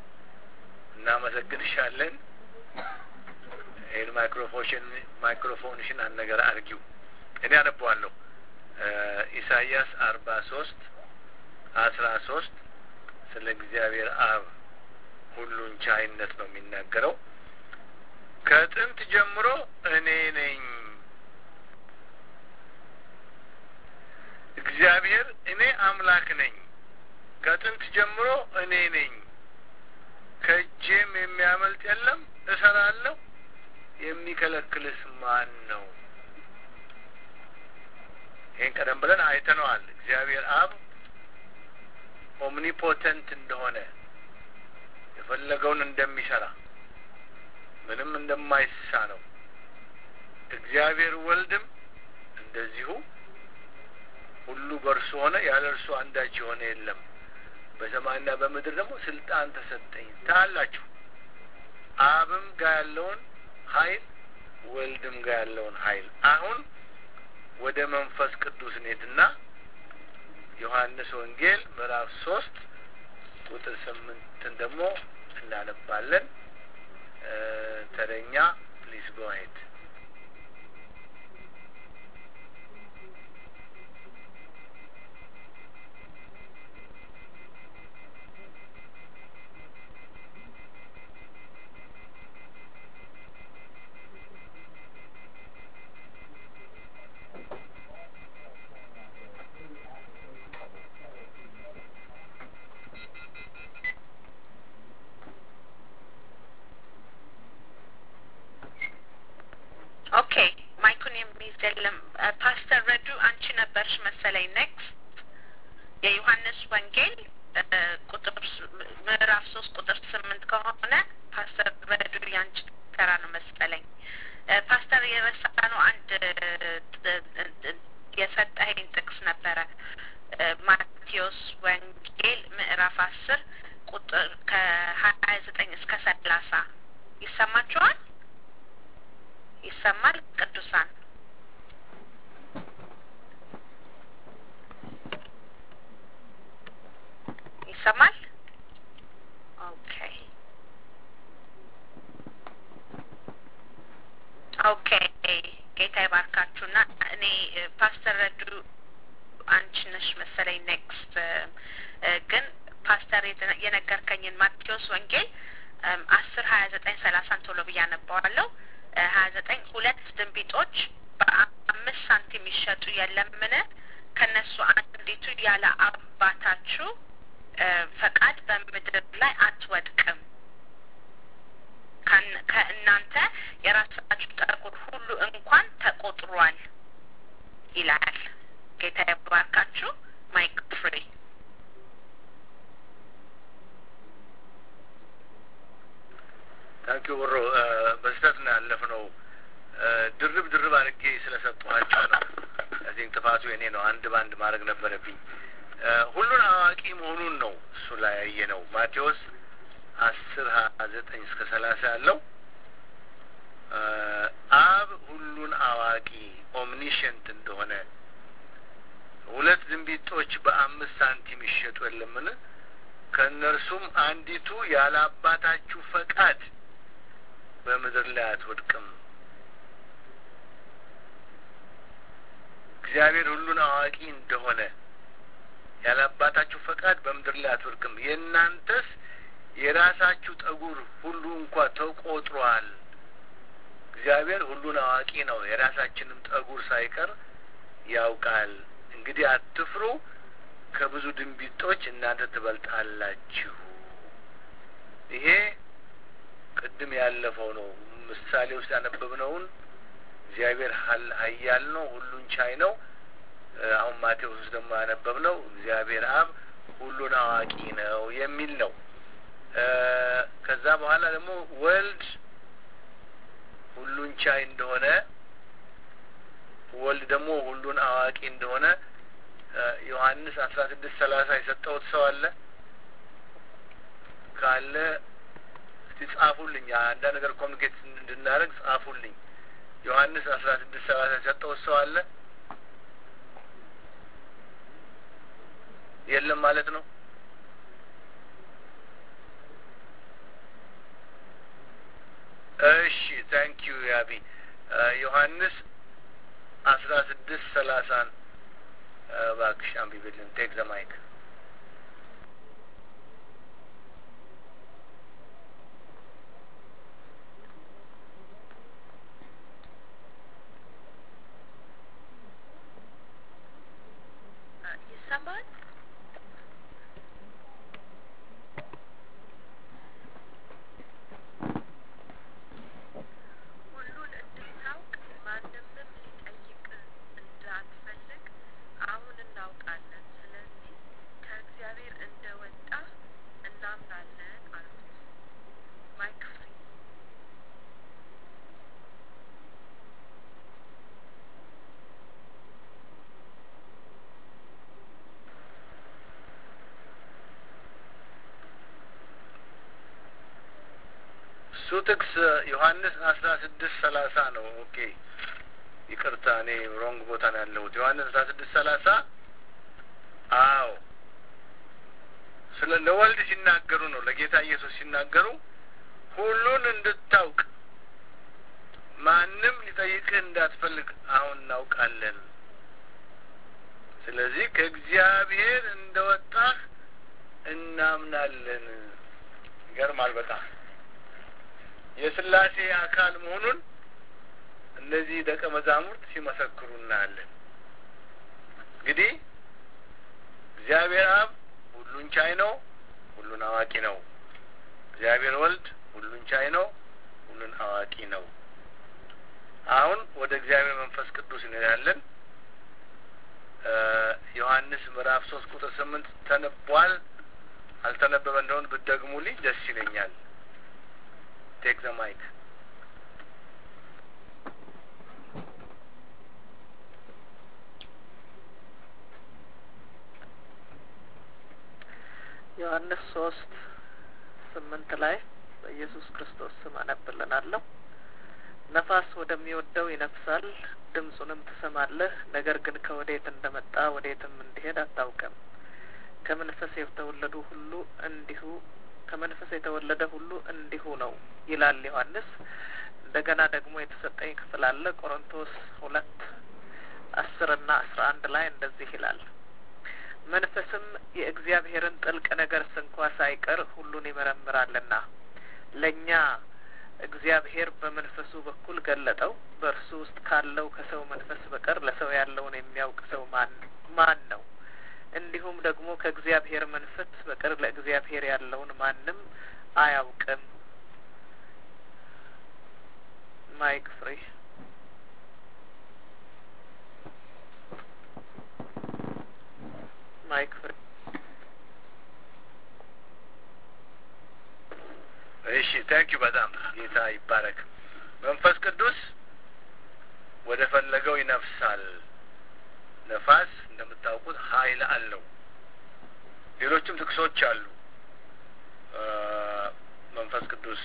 A: እናመሰግንሻለን። ይህን ማይክሮፎሽን ማይክሮፎንሽን አንድ ነገር አርጊው። እኔ አነበዋለሁ። ኢሳይያስ አርባ ሶስት አስራ ሶስት ስለ እግዚአብሔር አብ ሁሉን ቻይነት ነው የሚናገረው። ከጥንት ጀምሮ እኔ ነኝ እግዚአብሔር እኔ አምላክ ነኝ። ከጥንት ጀምሮ እኔ ነኝ። ከእጄም የሚያመልጥ የለም። እሰራለሁ። የሚከለክልስ ማን ነው? ይህን ቀደም ብለን አይተነዋል። እግዚአብሔር አብ ኦምኒፖተንት እንደሆነ የፈለገውን እንደሚሰራ ምንም እንደማይሳ ነው። እግዚአብሔር ወልድም እንደዚሁ ሁሉ በእርሱ ሆነ፣ ያለ እርሱ አንዳች የሆነ የለም። በሰማይና በምድር ደግሞ ስልጣን ተሰጠኝ ታላችሁ። አብም ጋር ያለውን ኃይል ወልድም ጋር ያለውን ኃይል አሁን ወደ መንፈስ ቅዱስ እንሄድና ዮሐንስ ወንጌል ምዕራፍ ሶስት ቁጥር ስምንትን ደግሞ እናነባለን። ተረኛ ፕሊዝ ጎ አሄድ
E: ኦኬ ማይኩን የሚይዝ የለም። ፓስተር ረዱ አንቺ ነበርሽ መሰለኝ። ኔክስት የዮሐንስ ወንጌል ቁጥር ምዕራፍ ሶስት ቁጥር ስምንት ከሆነ ፓስተር ረዱ ያንቺ ተራ ነው መሰለኝ። ፓስተር የረሳነው አንድ የሰጠኸኝ ጥቅስ ነበረ። ማቴዎስ ወንጌል ምዕራፍ አስር ቁጥር ከሀያ ዘጠኝ እስከ ሰላሳ ይሰማችኋል? ይሰማል? ቅዱሳን ይሰማል? ኦኬ ኦኬ። ጌታ ይባርካችሁና እኔ ፓስተር ረዱ አንቺ ነሽ መሰለኝ ኔክስት ግን ፓስተር የነገርከኝን ማቴዎስ ወንጌል አስር ሀያ ዘጠኝ ሰላሳን ቶሎ ብዬ አነባዋለሁ። ሀያ ዘጠኝ ሁለት ድንቢጦች በአምስት ሳንቲም ይሸጡ የለምን? ከእነሱ አንዲቱ ያለ አባታችሁ ፈቃድ በምድር ላይ አትወድቅም። ከእናንተ የራሳችሁ ጠጉር ሁሉ እንኳን ተቆጥሯል ይላል። ጌታ ይባርካችሁ። ማይክ ፍሪ
A: ታንኪ ወሮ በስህተት ነው ያለፍነው። ድርብ ድርብ አድርጌ ስለሰጠኋቸው ነው። እዚህ ጥፋቱ የኔ ነው። አንድ በአንድ ማድረግ ነበረብኝ። ሁሉን አዋቂ መሆኑን ነው እሱ ላይ ያየ ነው። ማቴዎስ አስር ሀያ ዘጠኝ እስከ ሰላሳ ያለው አብ ሁሉን አዋቂ ኦምኒሸንት እንደሆነ ሁለት ድንቢጦች በአምስት ሳንቲም ይሸጡ የለምን? ከእነርሱም አንዲቱ ያለ አባታችሁ ፈቃድ በምድር ላይ አትወድቅም። እግዚአብሔር ሁሉን አዋቂ እንደሆነ ያለ አባታችሁ ፈቃድ በምድር ላይ አትወድቅም። የእናንተስ የራሳችሁ ጠጉር ሁሉ እንኳ ተቆጥሯል። እግዚአብሔር ሁሉን አዋቂ ነው። የራሳችንም ጠጉር ሳይቀር ያውቃል። እንግዲህ አትፍሩ፣ ከብዙ ድንቢጦች እናንተ ትበልጣላችሁ። ይሄ ቅድም ያለፈው ነው። ምሳሌ ውስጥ ያነበብነውን እግዚአብሔር ኃያል ነው፣ ሁሉን ቻይ ነው። አሁን ማቴዎስ ውስጥ ደግሞ ያነበብነው እግዚአብሔር አብ ሁሉን አዋቂ ነው የሚል ነው። ከዛ በኋላ ደግሞ ወልድ ሁሉን ቻይ እንደሆነ ወልድ ደግሞ ሁሉን አዋቂ እንደሆነ ዮሐንስ አስራ ስድስት ሰላሳ የሰጠሁት ሰው አለ ካለ እስቲ ጻፉልኝ። አንዳንድ ነገር ኮሚኒኬት እንድናደርግ ጻፉልኝ። ዮሐንስ አስራ ስድስት ሰላሳ የሰጠሁት ሰው አለ የለም ማለት ነው። እሺ ታንክ ዩ ያቢ ዮሐንስ አስራ ስድስት ሰላሳን እባክሽ አንብቢልን። ቴክ ዘ ማይክ
D: ይሰማል? ሁሉን እንድታውቅ ማንምም ሊጠይቅ እንዳትፈልግ አሁን እናውቃለን። ስለዚህ ከእግዚአብሔር እንደ ወጣ እናምናለን አሉት። ማይክ ፍሪ
A: እሱ ጥቅስ ዮሐንስ አስራ ስድስት ሰላሳ ነው። ኦኬ ይቅርታ፣ እኔ ሮንግ ቦታ ነው ያለሁት። ዮሐንስ አስራ ስድስት ሰላሳ አዎ፣ ስለ ለወልድ ሲናገሩ ነው፣ ለጌታ ኢየሱስ ሲናገሩ ሁሉን እንድታውቅ ማንም ሊጠይቅህ እንዳትፈልግ አሁን እናውቃለን። ስለዚህ ከእግዚአብሔር እንደወጣህ እናምናለን። ይገርማል በጣም የስላሴ አካል መሆኑን እነዚህ ደቀ መዛሙርት ሲመሰክሩ እናያለን። እንግዲህ እግዚአብሔር አብ ሁሉን ቻይ ነው፣ ሁሉን አዋቂ ነው። እግዚአብሔር ወልድ ሁሉን ቻይ ነው፣ ሁሉን አዋቂ ነው። አሁን ወደ እግዚአብሔር መንፈስ ቅዱስ እንሄዳለን። ዮሐንስ ምዕራፍ ሶስት ቁጥር ስምንት ተነቧል። አልተነበበ እንደሆን ብትደግሙልኝ ደስ ይለኛል። ቴክ ዘ ማይክ
C: ዮሐንስ ሶስት ስምንት ላይ በኢየሱስ ክርስቶስ ስም አነብልናለሁ። ነፋስ ወደሚወደው ይነፍሳል፣ ድምፁንም ትሰማለህ፣ ነገር ግን ከወዴት እንደመጣ ወዴትም እንዲሄድ አታውቅም። ከመንፈስ የተወለዱ ሁሉ እንዲሁ ከመንፈስ የተወለደ ሁሉ እንዲሁ ነው ይላል ዮሐንስ። እንደገና ደግሞ የተሰጠኝ ክፍል አለ ቆሮንቶስ ሁለት አስር እና አስራ አንድ ላይ እንደዚህ ይላል መንፈስም የእግዚአብሔርን ጥልቅ ነገር ስንኳ ሳይቀር ሁሉን ይመረምራልና ለእኛ እግዚአብሔር በመንፈሱ በኩል ገለጠው። በእርሱ ውስጥ ካለው ከሰው መንፈስ በቀር ለሰው ያለውን የሚያውቅ ሰው ማን ማን ነው? እንዲሁም ደግሞ ከእግዚአብሔር መንፈስ በቀር ለእግዚአብሔር ያለውን ማንም አያውቅም። ማይክ ፍሪ ማይክ ፍሪ
A: እሺ ታንኪዩ በጣም ጌታ ይባረክ። መንፈስ ቅዱስ ወደ ፈለገው ይነፍሳል። ነፋስ እንደምታውቁት ኃይል አለው። ሌሎችም ጥቅሶች አሉ። መንፈስ ቅዱስ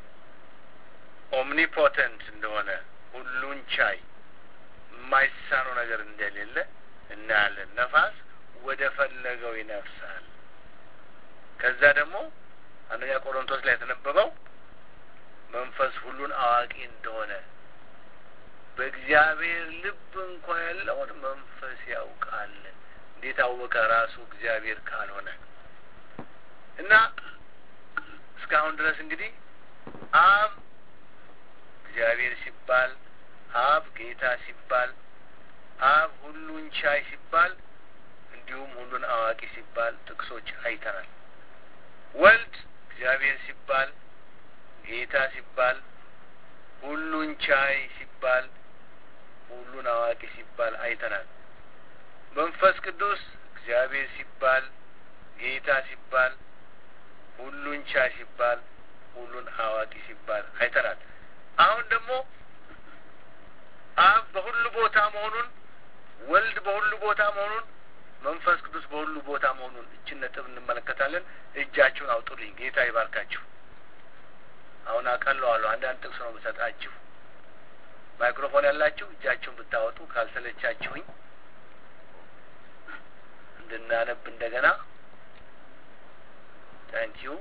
A: ኦምኒፖተንት እንደሆነ ሁሉን ቻይ የማይሳነው ነገር እንደሌለ እናያለን። ነፋስ ወደ ፈለገው ይነፍሳል። ከዛ ደግሞ አንደኛ ቆሮንቶስ ላይ የተነበበው መንፈስ ሁሉን አዋቂ እንደሆነ በእግዚአብሔር ልብ እንኳ ያለውን መንፈስ ያውቃል። እንዴት አወቀ? ራሱ እግዚአብሔር ካልሆነ እና እስካሁን ድረስ እንግዲህ አብ እግዚአብሔር ሲባል፣ አብ ጌታ ሲባል፣ አብ ሁሉን ቻይ ሲባል፣ እንዲሁም ሁሉን አዋቂ ሲባል ጥቅሶች አይተናል። ወልድ እግዚአብሔር ሲባል ጌታ ሲባል ሁሉን ቻይ ሲባል ሁሉን አዋቂ ሲባል አይተናል። መንፈስ ቅዱስ እግዚአብሔር ሲባል ጌታ ሲባል ሁሉን ቻይ ሲባል ሁሉን አዋቂ ሲባል አይተናል። አሁን ደግሞ አብ በሁሉ ቦታ መሆኑን ወልድ በሁሉ ቦታ መሆኑን መንፈስ ቅዱስ በሁሉ ቦታ መሆኑን እችን ነጥብ እንመለከታለን። እጃችሁን አውጡልኝ። ጌታ ይባርካችሁ። አሁን አቀለዋለሁ። አንዳንድ ጥቅስ ነው የምሰጣችሁ። ማይክሮፎን ያላችሁ እጃችሁን ብታወጡ ካልሰለቻችሁኝ እንድናነብ እንደገና ታንኪዩ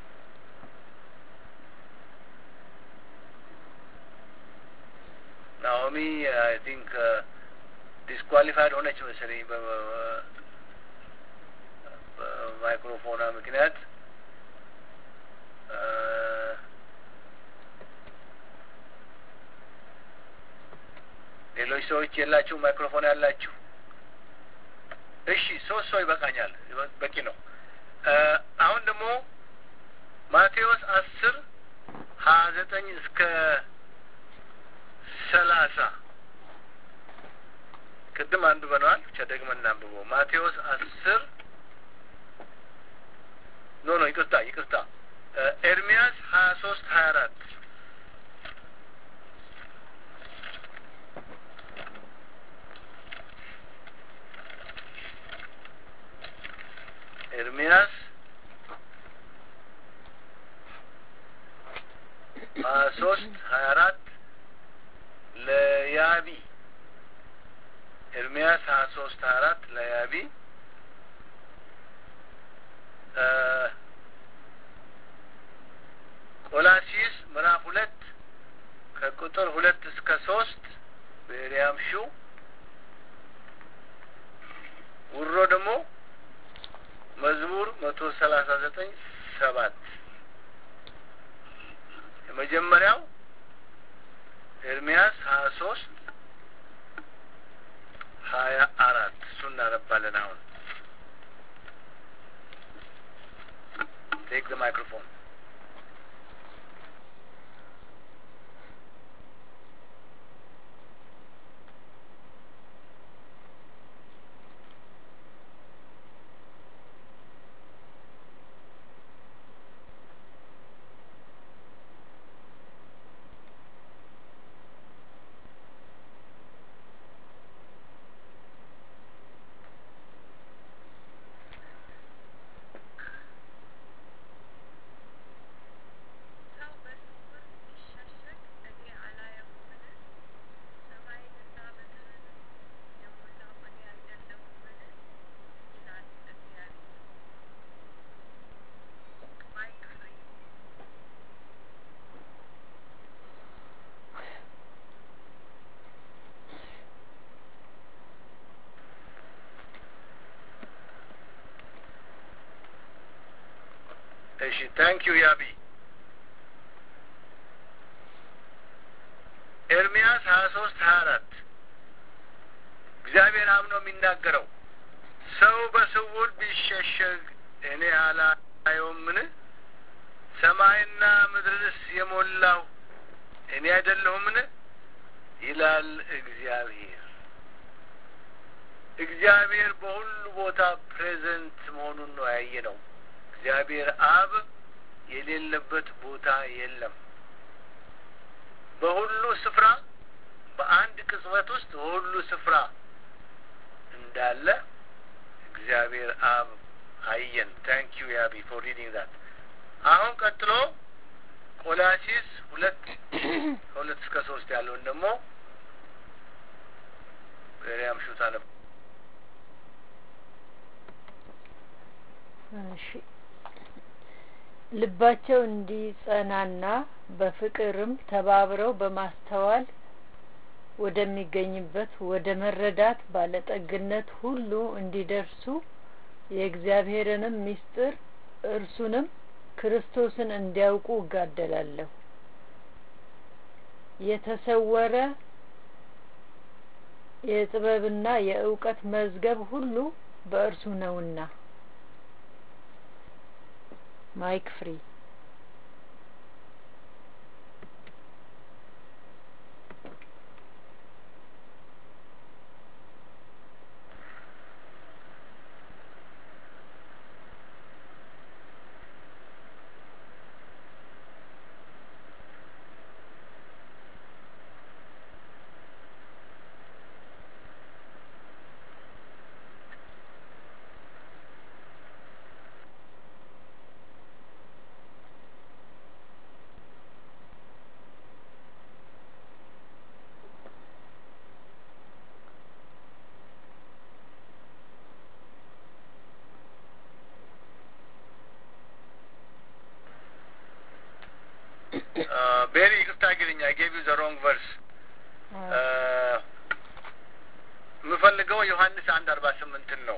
A: ናኦሚ አይ ቲንክ ዲስኳሊፋይድ ሆነች መሰለኝ በማይክሮፎኗ ምክንያት ሌሎች ሰዎች የላችሁ ማይክሮፎን ያላችሁ እሺ ሶስት ሰው ይበቃኛል በቂ ነው አሁን ደግሞ ማቴዎስ አስር ሀያ ዘጠኝ እስከ ሰላሳ ቅድም አንዱ በነዋል ብቻ ደግመን እናንብበው ማቴዎስ አስር ኖ ኖ ይቅርታ ይቅርታ ኤርሚያስ ሀያ ሶስት ሀያ አራት ኤርሚያስ ሀያ ሶስት ሀያ አራት ለያቢ ኤርሚያስ ሀያ ሶስት ሀያ አራት ለያቢ ቆላሲስ ምዕራፍ ሁለት ከቁጥር ሁለት እስከ ሶስት በኤልያም ሹ ውሮ ደግሞ መዝሙር መቶ ሰላሳ ዘጠኝ ሰባት የመጀመሪያው ኤርሚያስ ሀያ ሶስት ሀያ አራት እሱ እናነባለን አሁን ቴክ ዘ ማይክሮፎን
D: ሰው በስውር ቢሸሸግ እኔ አላየውምን? ሰማይንና ምድርን የሞላሁ እኔ አይደለሁምን? ይላል እግዚአብሔር። ማይክ ፍሪ
A: እሺ ታንክ ዩ ያቢ ኤርሚያስ ሀያ ሶስት ሀያ አራት እግዚአብሔር አብ ነው የሚናገረው ሰው በስውር ቢሸሸግ እኔ አላየውምን ሰማይና ምድርንስ የሞላው እኔ አይደለሁምን ይላል እግዚአብሔር እግዚአብሔር በሁሉ ቦታ ፕሬዘንት መሆኑን ነው ያየ ነው እግዚአብሔር አብ የሌለበት ቦታ የለም በሁሉ ስፍራ በአንድ ቅጽበት ውስጥ በሁሉ ስፍራ እንዳለ እግዚአብሔር አብ አየን ታንክ ዩ ያቢ ፎር ሪዲንግ ዛት አሁን ቀጥሎ ቆላሲስ ሁለት ከሁለት እስከ ሶስት ያለውን ደግሞ ሪያም ሹታ ነበር
B: እሺ ልባቸው እንዲጸናና በፍቅርም ተባብረው በማስተዋል ወደሚገኝበት ወደ መረዳት ባለጠግነት ሁሉ እንዲደርሱ የእግዚአብሔርንም ምስጢር እርሱንም ክርስቶስን እንዲያውቁ እጋደላለሁ። የተሰወረ የጥበብና የእውቀት መዝገብ ሁሉ በእርሱ ነውና። ማይክ ፍሪ
A: ቤሪ ይቅርታ ግልኛ ጌቪ ዘ ሮንግ ቨርስ የምፈልገው ዮሐንስ አንድ አርባ ስምንትን ነው።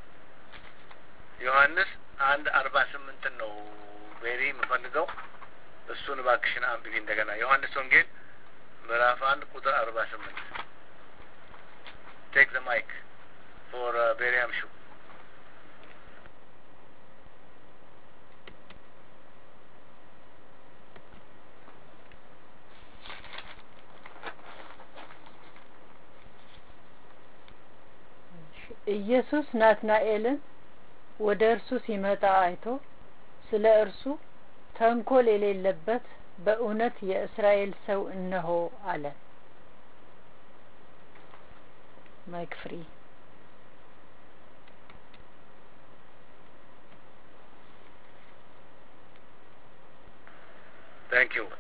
A: ዮሐንስ አንድ አርባ ስምንትን ነው ቤሪ የምፈልገው እሱን እባክሽን አንብቢ እንደገና ዮሐንስ ወንጌል ምዕራፍ አንድ ቁጥር አርባ ስምንት ቴክ ዘ ማይክ ፎር ቤሪያም ሹ
B: ኢየሱስ ናትናኤልን ወደ እርሱ ሲመጣ አይቶ ስለ እርሱ ተንኮል የሌለበት በእውነት የእስራኤል ሰው እነሆ አለ። ማይክ ፍሪ
A: ታንክ ዩ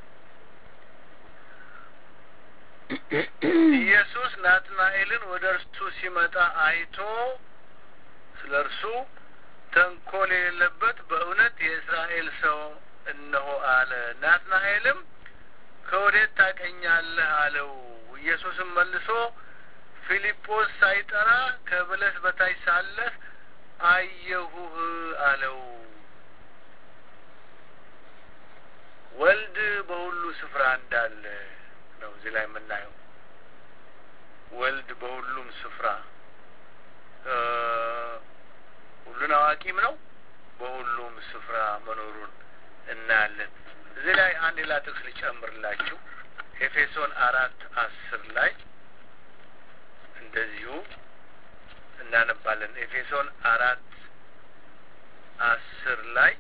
A: ኢየሱስ ናትናኤልን ወደ እርሱ ሲመጣ አይቶ ስለ እርሱ ተንኮል የሌለበት በእውነት የእስራኤል ሰው እነሆ አለ። ናትናኤልም ከወዴት ታቀኛለህ አለው። ኢየሱስም መልሶ ፊልጶስ ሳይጠራ ከበለስ በታች ሳለህ አየሁህ አለው። ወልድ በሁሉ ስፍራ እንዳለ ነው እዚህ ላይ የምናየው። ወልድ በሁሉም ስፍራ ሁሉን አዋቂም ነው። በሁሉም ስፍራ መኖሩን እናያለን። እዚህ ላይ አንድ ሌላ ጥቅስ ሊጨምርላችሁ ኤፌሶን አራት አስር ላይ እንደዚሁ እናነባለን። ኤፌሶን አራት አስር ላይ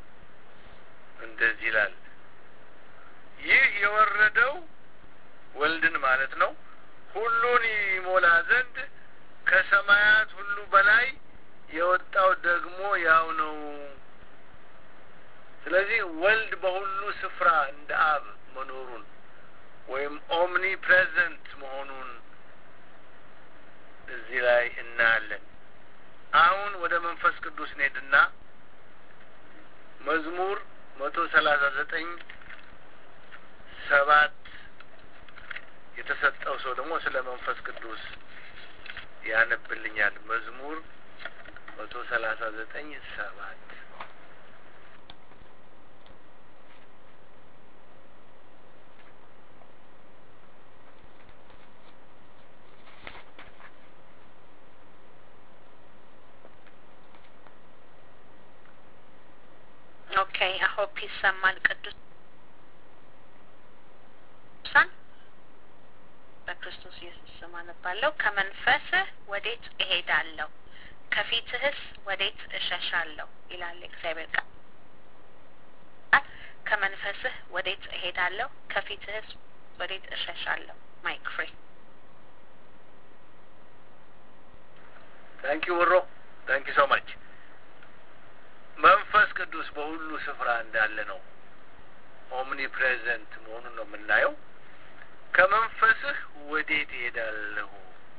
A: እንደዚህ ይላል ይህ የወረደው ወልድን ማለት ነው ሁሉን ይሞላ ዘንድ ከሰማያት ሁሉ በላይ የወጣው ደግሞ ያው ነው። ስለዚህ ወልድ በሁሉ ስፍራ እንደ አብ መኖሩን ወይም ኦምኒ ፕሬዘንት መሆኑን እዚህ ላይ እናያለን። አሁን ወደ መንፈስ ቅዱስ እንሄድና መዝሙር መቶ ሰላሳ ዘጠኝ ሰባት የተሰጠው ሰው ደግሞ ስለ መንፈስ ቅዱስ ያነብልኛል። መዝሙር መቶ ሰላሳ ዘጠኝ ሰባት
E: ኦኬ አሆፕ ይሰማል። ቅዱሳን በክርስቶስ ኢየሱስ ስም አነባለሁ። ከመንፈስህ ወዴት እሄዳለሁ? ከፊትህስ ወዴት እሸሻለሁ? ይላል የእግዚአብሔር ቃል። ከመንፈስህ ወዴት እሄዳለሁ? ከፊትህስ ወዴት እሸሻለሁ? ማይክ ፍሪ
A: ታንኪ ወሮ ታንኪ ሶ ማች መንፈስ ቅዱስ በሁሉ ስፍራ እንዳለ ነው። ኦምኒ ፕሬዘንት መሆኑን ነው የምናየው። ከመንፈስህ ወዴት እሄዳለሁ?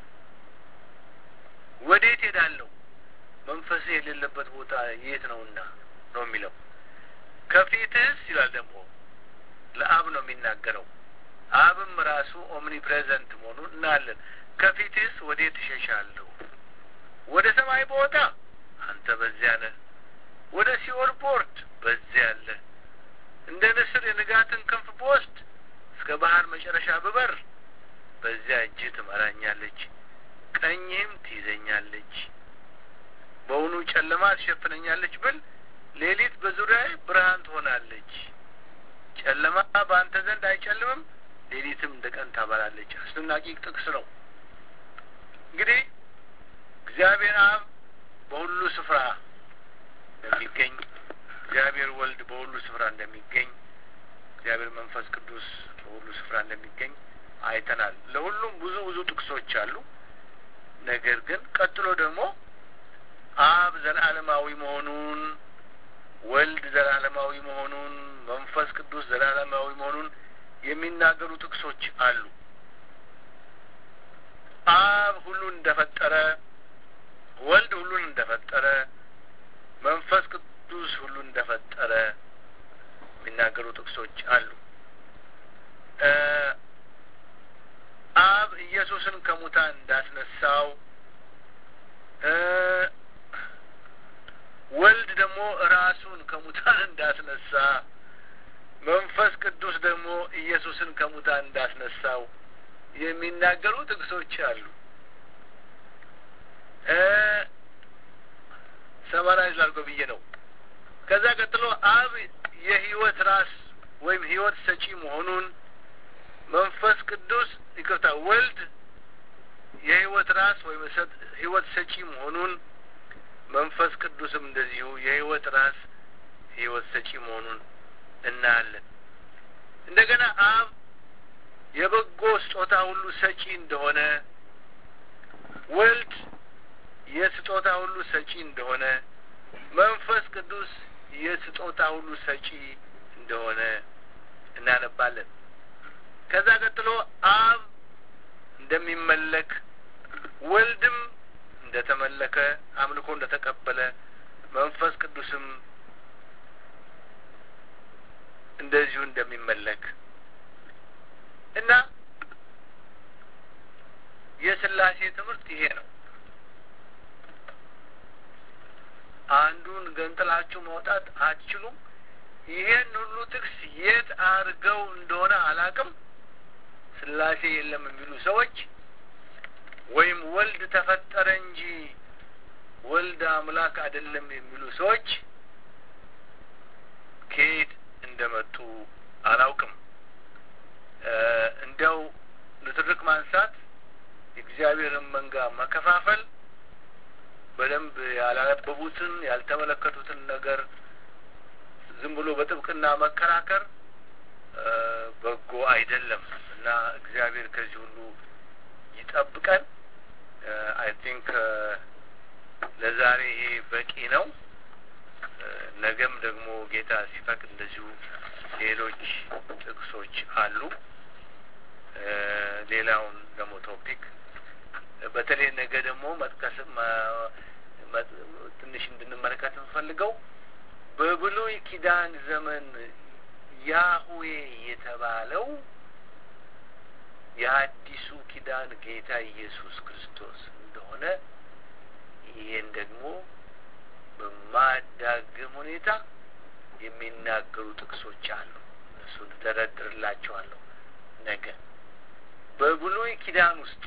A: ወዴት እሄዳለሁ? መንፈስህ የሌለበት ቦታ የት ነውና ነው የሚለው። ከፊትህስ ይላል ደግሞ ለአብ ነው የሚናገረው። አብም ራሱ ኦምኒ ፕሬዘንት መሆኑን እናያለን። ከፊትህስ ወዴት እሸሻለሁ? ወደ ሰማይ ቦታ አንተ በዚያ ነህ። ወደ ሲኦል ቦርድ በዚያ አለ። እንደ ንስር የንጋትን ክንፍ ብወስድ እስከ ባህር መጨረሻ ብበር በዚያ እጅህ ትመራኛለች፣ ቀኝህም ትይዘኛለች። በውኑ ጨለማ ትሸፍነኛለች ብል ሌሊት በዙሪያዬ ብርሃን ትሆናለች። ጨለማ በአንተ ዘንድ አይጨልምም፣ ሌሊትም እንደ ቀን ታበራለች። አስደናቂ ጥቅስ ነው። እንግዲህ እግዚአብሔር አብ በሁሉ ስፍራ እንደሚገኝ እግዚአብሔር ወልድ በሁሉ ስፍራ እንደሚገኝ እግዚአብሔር መንፈስ ቅዱስ በሁሉ ስፍራ እንደሚገኝ አይተናል። ለሁሉም ብዙ ብዙ ጥቅሶች አሉ። ነገር ግን ቀጥሎ ደግሞ አብ ዘላለማዊ መሆኑን፣ ወልድ ዘላለማዊ መሆኑን፣ መንፈስ ቅዱስ ዘላለማዊ መሆኑን የሚናገሩ ጥቅሶች አሉ። አብ ሁሉን እንደፈጠረ፣ ወልድ ሁሉን እንደፈጠረ መንፈስ ቅዱስ ሁሉ እንደፈጠረ የሚናገሩ ጥቅሶች አሉ። አብ ኢየሱስን ከሙታን እንዳስነሳው ወልድ ደግሞ ራሱን ከሙታን እንዳስነሳ መንፈስ ቅዱስ ደግሞ ኢየሱስን ከሙታን እንዳስነሳው የሚናገሩ ጥቅሶች አሉ። ሰማራይዝ ላድርገው ብዬ ነው። ከዛ ቀጥሎ አብ የህይወት ራስ ወይም ህይወት ሰጪ መሆኑን መንፈስ ቅዱስ ይቅርታ፣ ወልድ የህይወት ራስ ወይም ህይወት ሰጪ መሆኑን መንፈስ ቅዱስም እንደዚሁ የህይወት ራስ ህይወት ሰጪ መሆኑን እናያለን። እንደገና አብ የበጎ ስጦታ ሁሉ ሰጪ እንደሆነ፣ ወልድ የስጦታ ሁሉ ሰጪ እንደሆነ፣ መንፈስ ቅዱስ የስጦታ ሁሉ ሰጪ እንደሆነ እናነባለን። ከዛ ቀጥሎ አብ እንደሚመለክ ወልድም እንደተመለከ አምልኮ እንደተቀበለ መንፈስ ቅዱስም እንደዚሁ እንደሚመለክ እና የስላሴ ትምህርት ይሄ ነው። አንዱን ገንጥላችሁ ማውጣት አትችሉም። ይሄን ሁሉ ጥቅስ የት አድርገው እንደሆነ አላቅም። ስላሴ የለም የሚሉ ሰዎች ወይም ወልድ ተፈጠረ እንጂ ወልድ አምላክ አይደለም የሚሉ ሰዎች ከየት እንደመጡ አላውቅም። እንዲያው ንትርክ ማንሳት የእግዚአብሔርን መንጋ መከፋፈል በደንብ ያላነበቡትን ያልተመለከቱትን ነገር ዝም ብሎ በጥብቅና መከራከር በጎ አይደለም እና እግዚአብሔር ከዚህ ሁሉ ይጠብቀን። አይ ቲንክ ለዛሬ ይሄ በቂ ነው። ነገም ደግሞ ጌታ ሲፈቅድ እንደዚሁ ሌሎች ጥቅሶች አሉ። ሌላውን ደግሞ ቶፒክ በተለይ ነገ ደግሞ መጥቀስ ትንሽ እንድንመለከት የምፈልገው በብሉይ ኪዳን ዘመን ያህዌ የተባለው የአዲሱ ኪዳን ጌታ ኢየሱስ ክርስቶስ እንደሆነ ይህን ደግሞ በማዳግም ሁኔታ የሚናገሩ ጥቅሶች አሉ። እሱን ተደርድርላቸዋለሁ ነገ። በብሉይ ኪዳን ውስጥ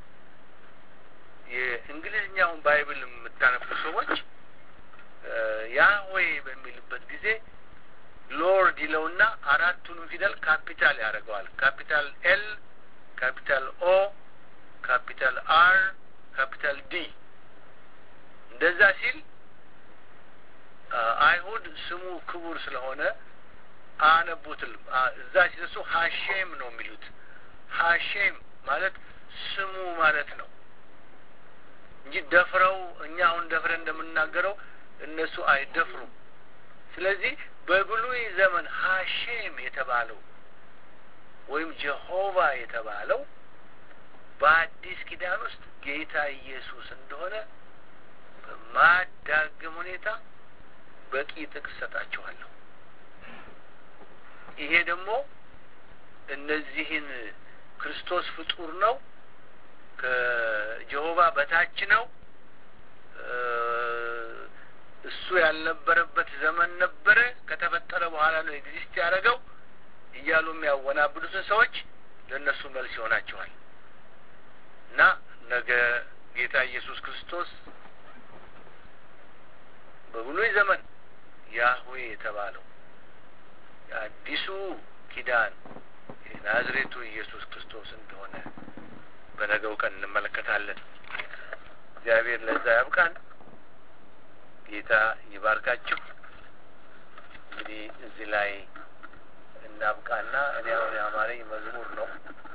A: የእንግሊዝኛውን ባይብል የምታነቡ ሰዎች ያህዌ በሚልበት ጊዜ ሎርድ ይለውና አራቱንም ፊደል ካፒታል ያደርገዋል። ካፒታል ኤል፣ ካፒታል ኦ፣ ካፒታል አር፣ ካፒታል ዲ። እንደዛ ሲል አይሁድ ስሙ ክቡር ስለሆነ አነቡትል እዛ ሲደርሱ ሀሼም ነው የሚሉት። ሀሼም ማለት ስሙ ማለት ነው እንጂ ደፍረው እኛ አሁን ደፍረን እንደምናገረው እነሱ አይደፍሩም። ስለዚህ በብሉይ ዘመን ሀሼም የተባለው ወይም ጀሆቫ የተባለው በአዲስ ኪዳን ውስጥ ጌታ ኢየሱስ እንደሆነ በማዳግም ሁኔታ በቂ ጥቅስ ሰጣችኋለሁ። ይሄ ደግሞ እነዚህን ክርስቶስ ፍጡር ነው፣ ከጀሆቫ በታች ነው፣ እሱ ያልነበረበት ዘመን ነበረ፣ ከተፈጠረ በኋላ ነው ኤግዚስት ያደረገው እያሉ የሚያወናብዱትን ሰዎች ለእነሱ መልስ ይሆናቸዋል እና ነገ ጌታ ኢየሱስ ክርስቶስ በብሉይ ዘመን ያህዌ የተባለው የአዲሱ ኪዳን የናዝሬቱ ኢየሱስ ክርስቶስ እንደሆነ በነገው ቀን እንመለከታለን። እግዚአብሔር ለዛ ያብቃን። ጌታ ይባርካችሁ። እንግዲህ እዚህ ላይ እናብቃና እኔ አሁን የአማረኝ መዝሙር ነው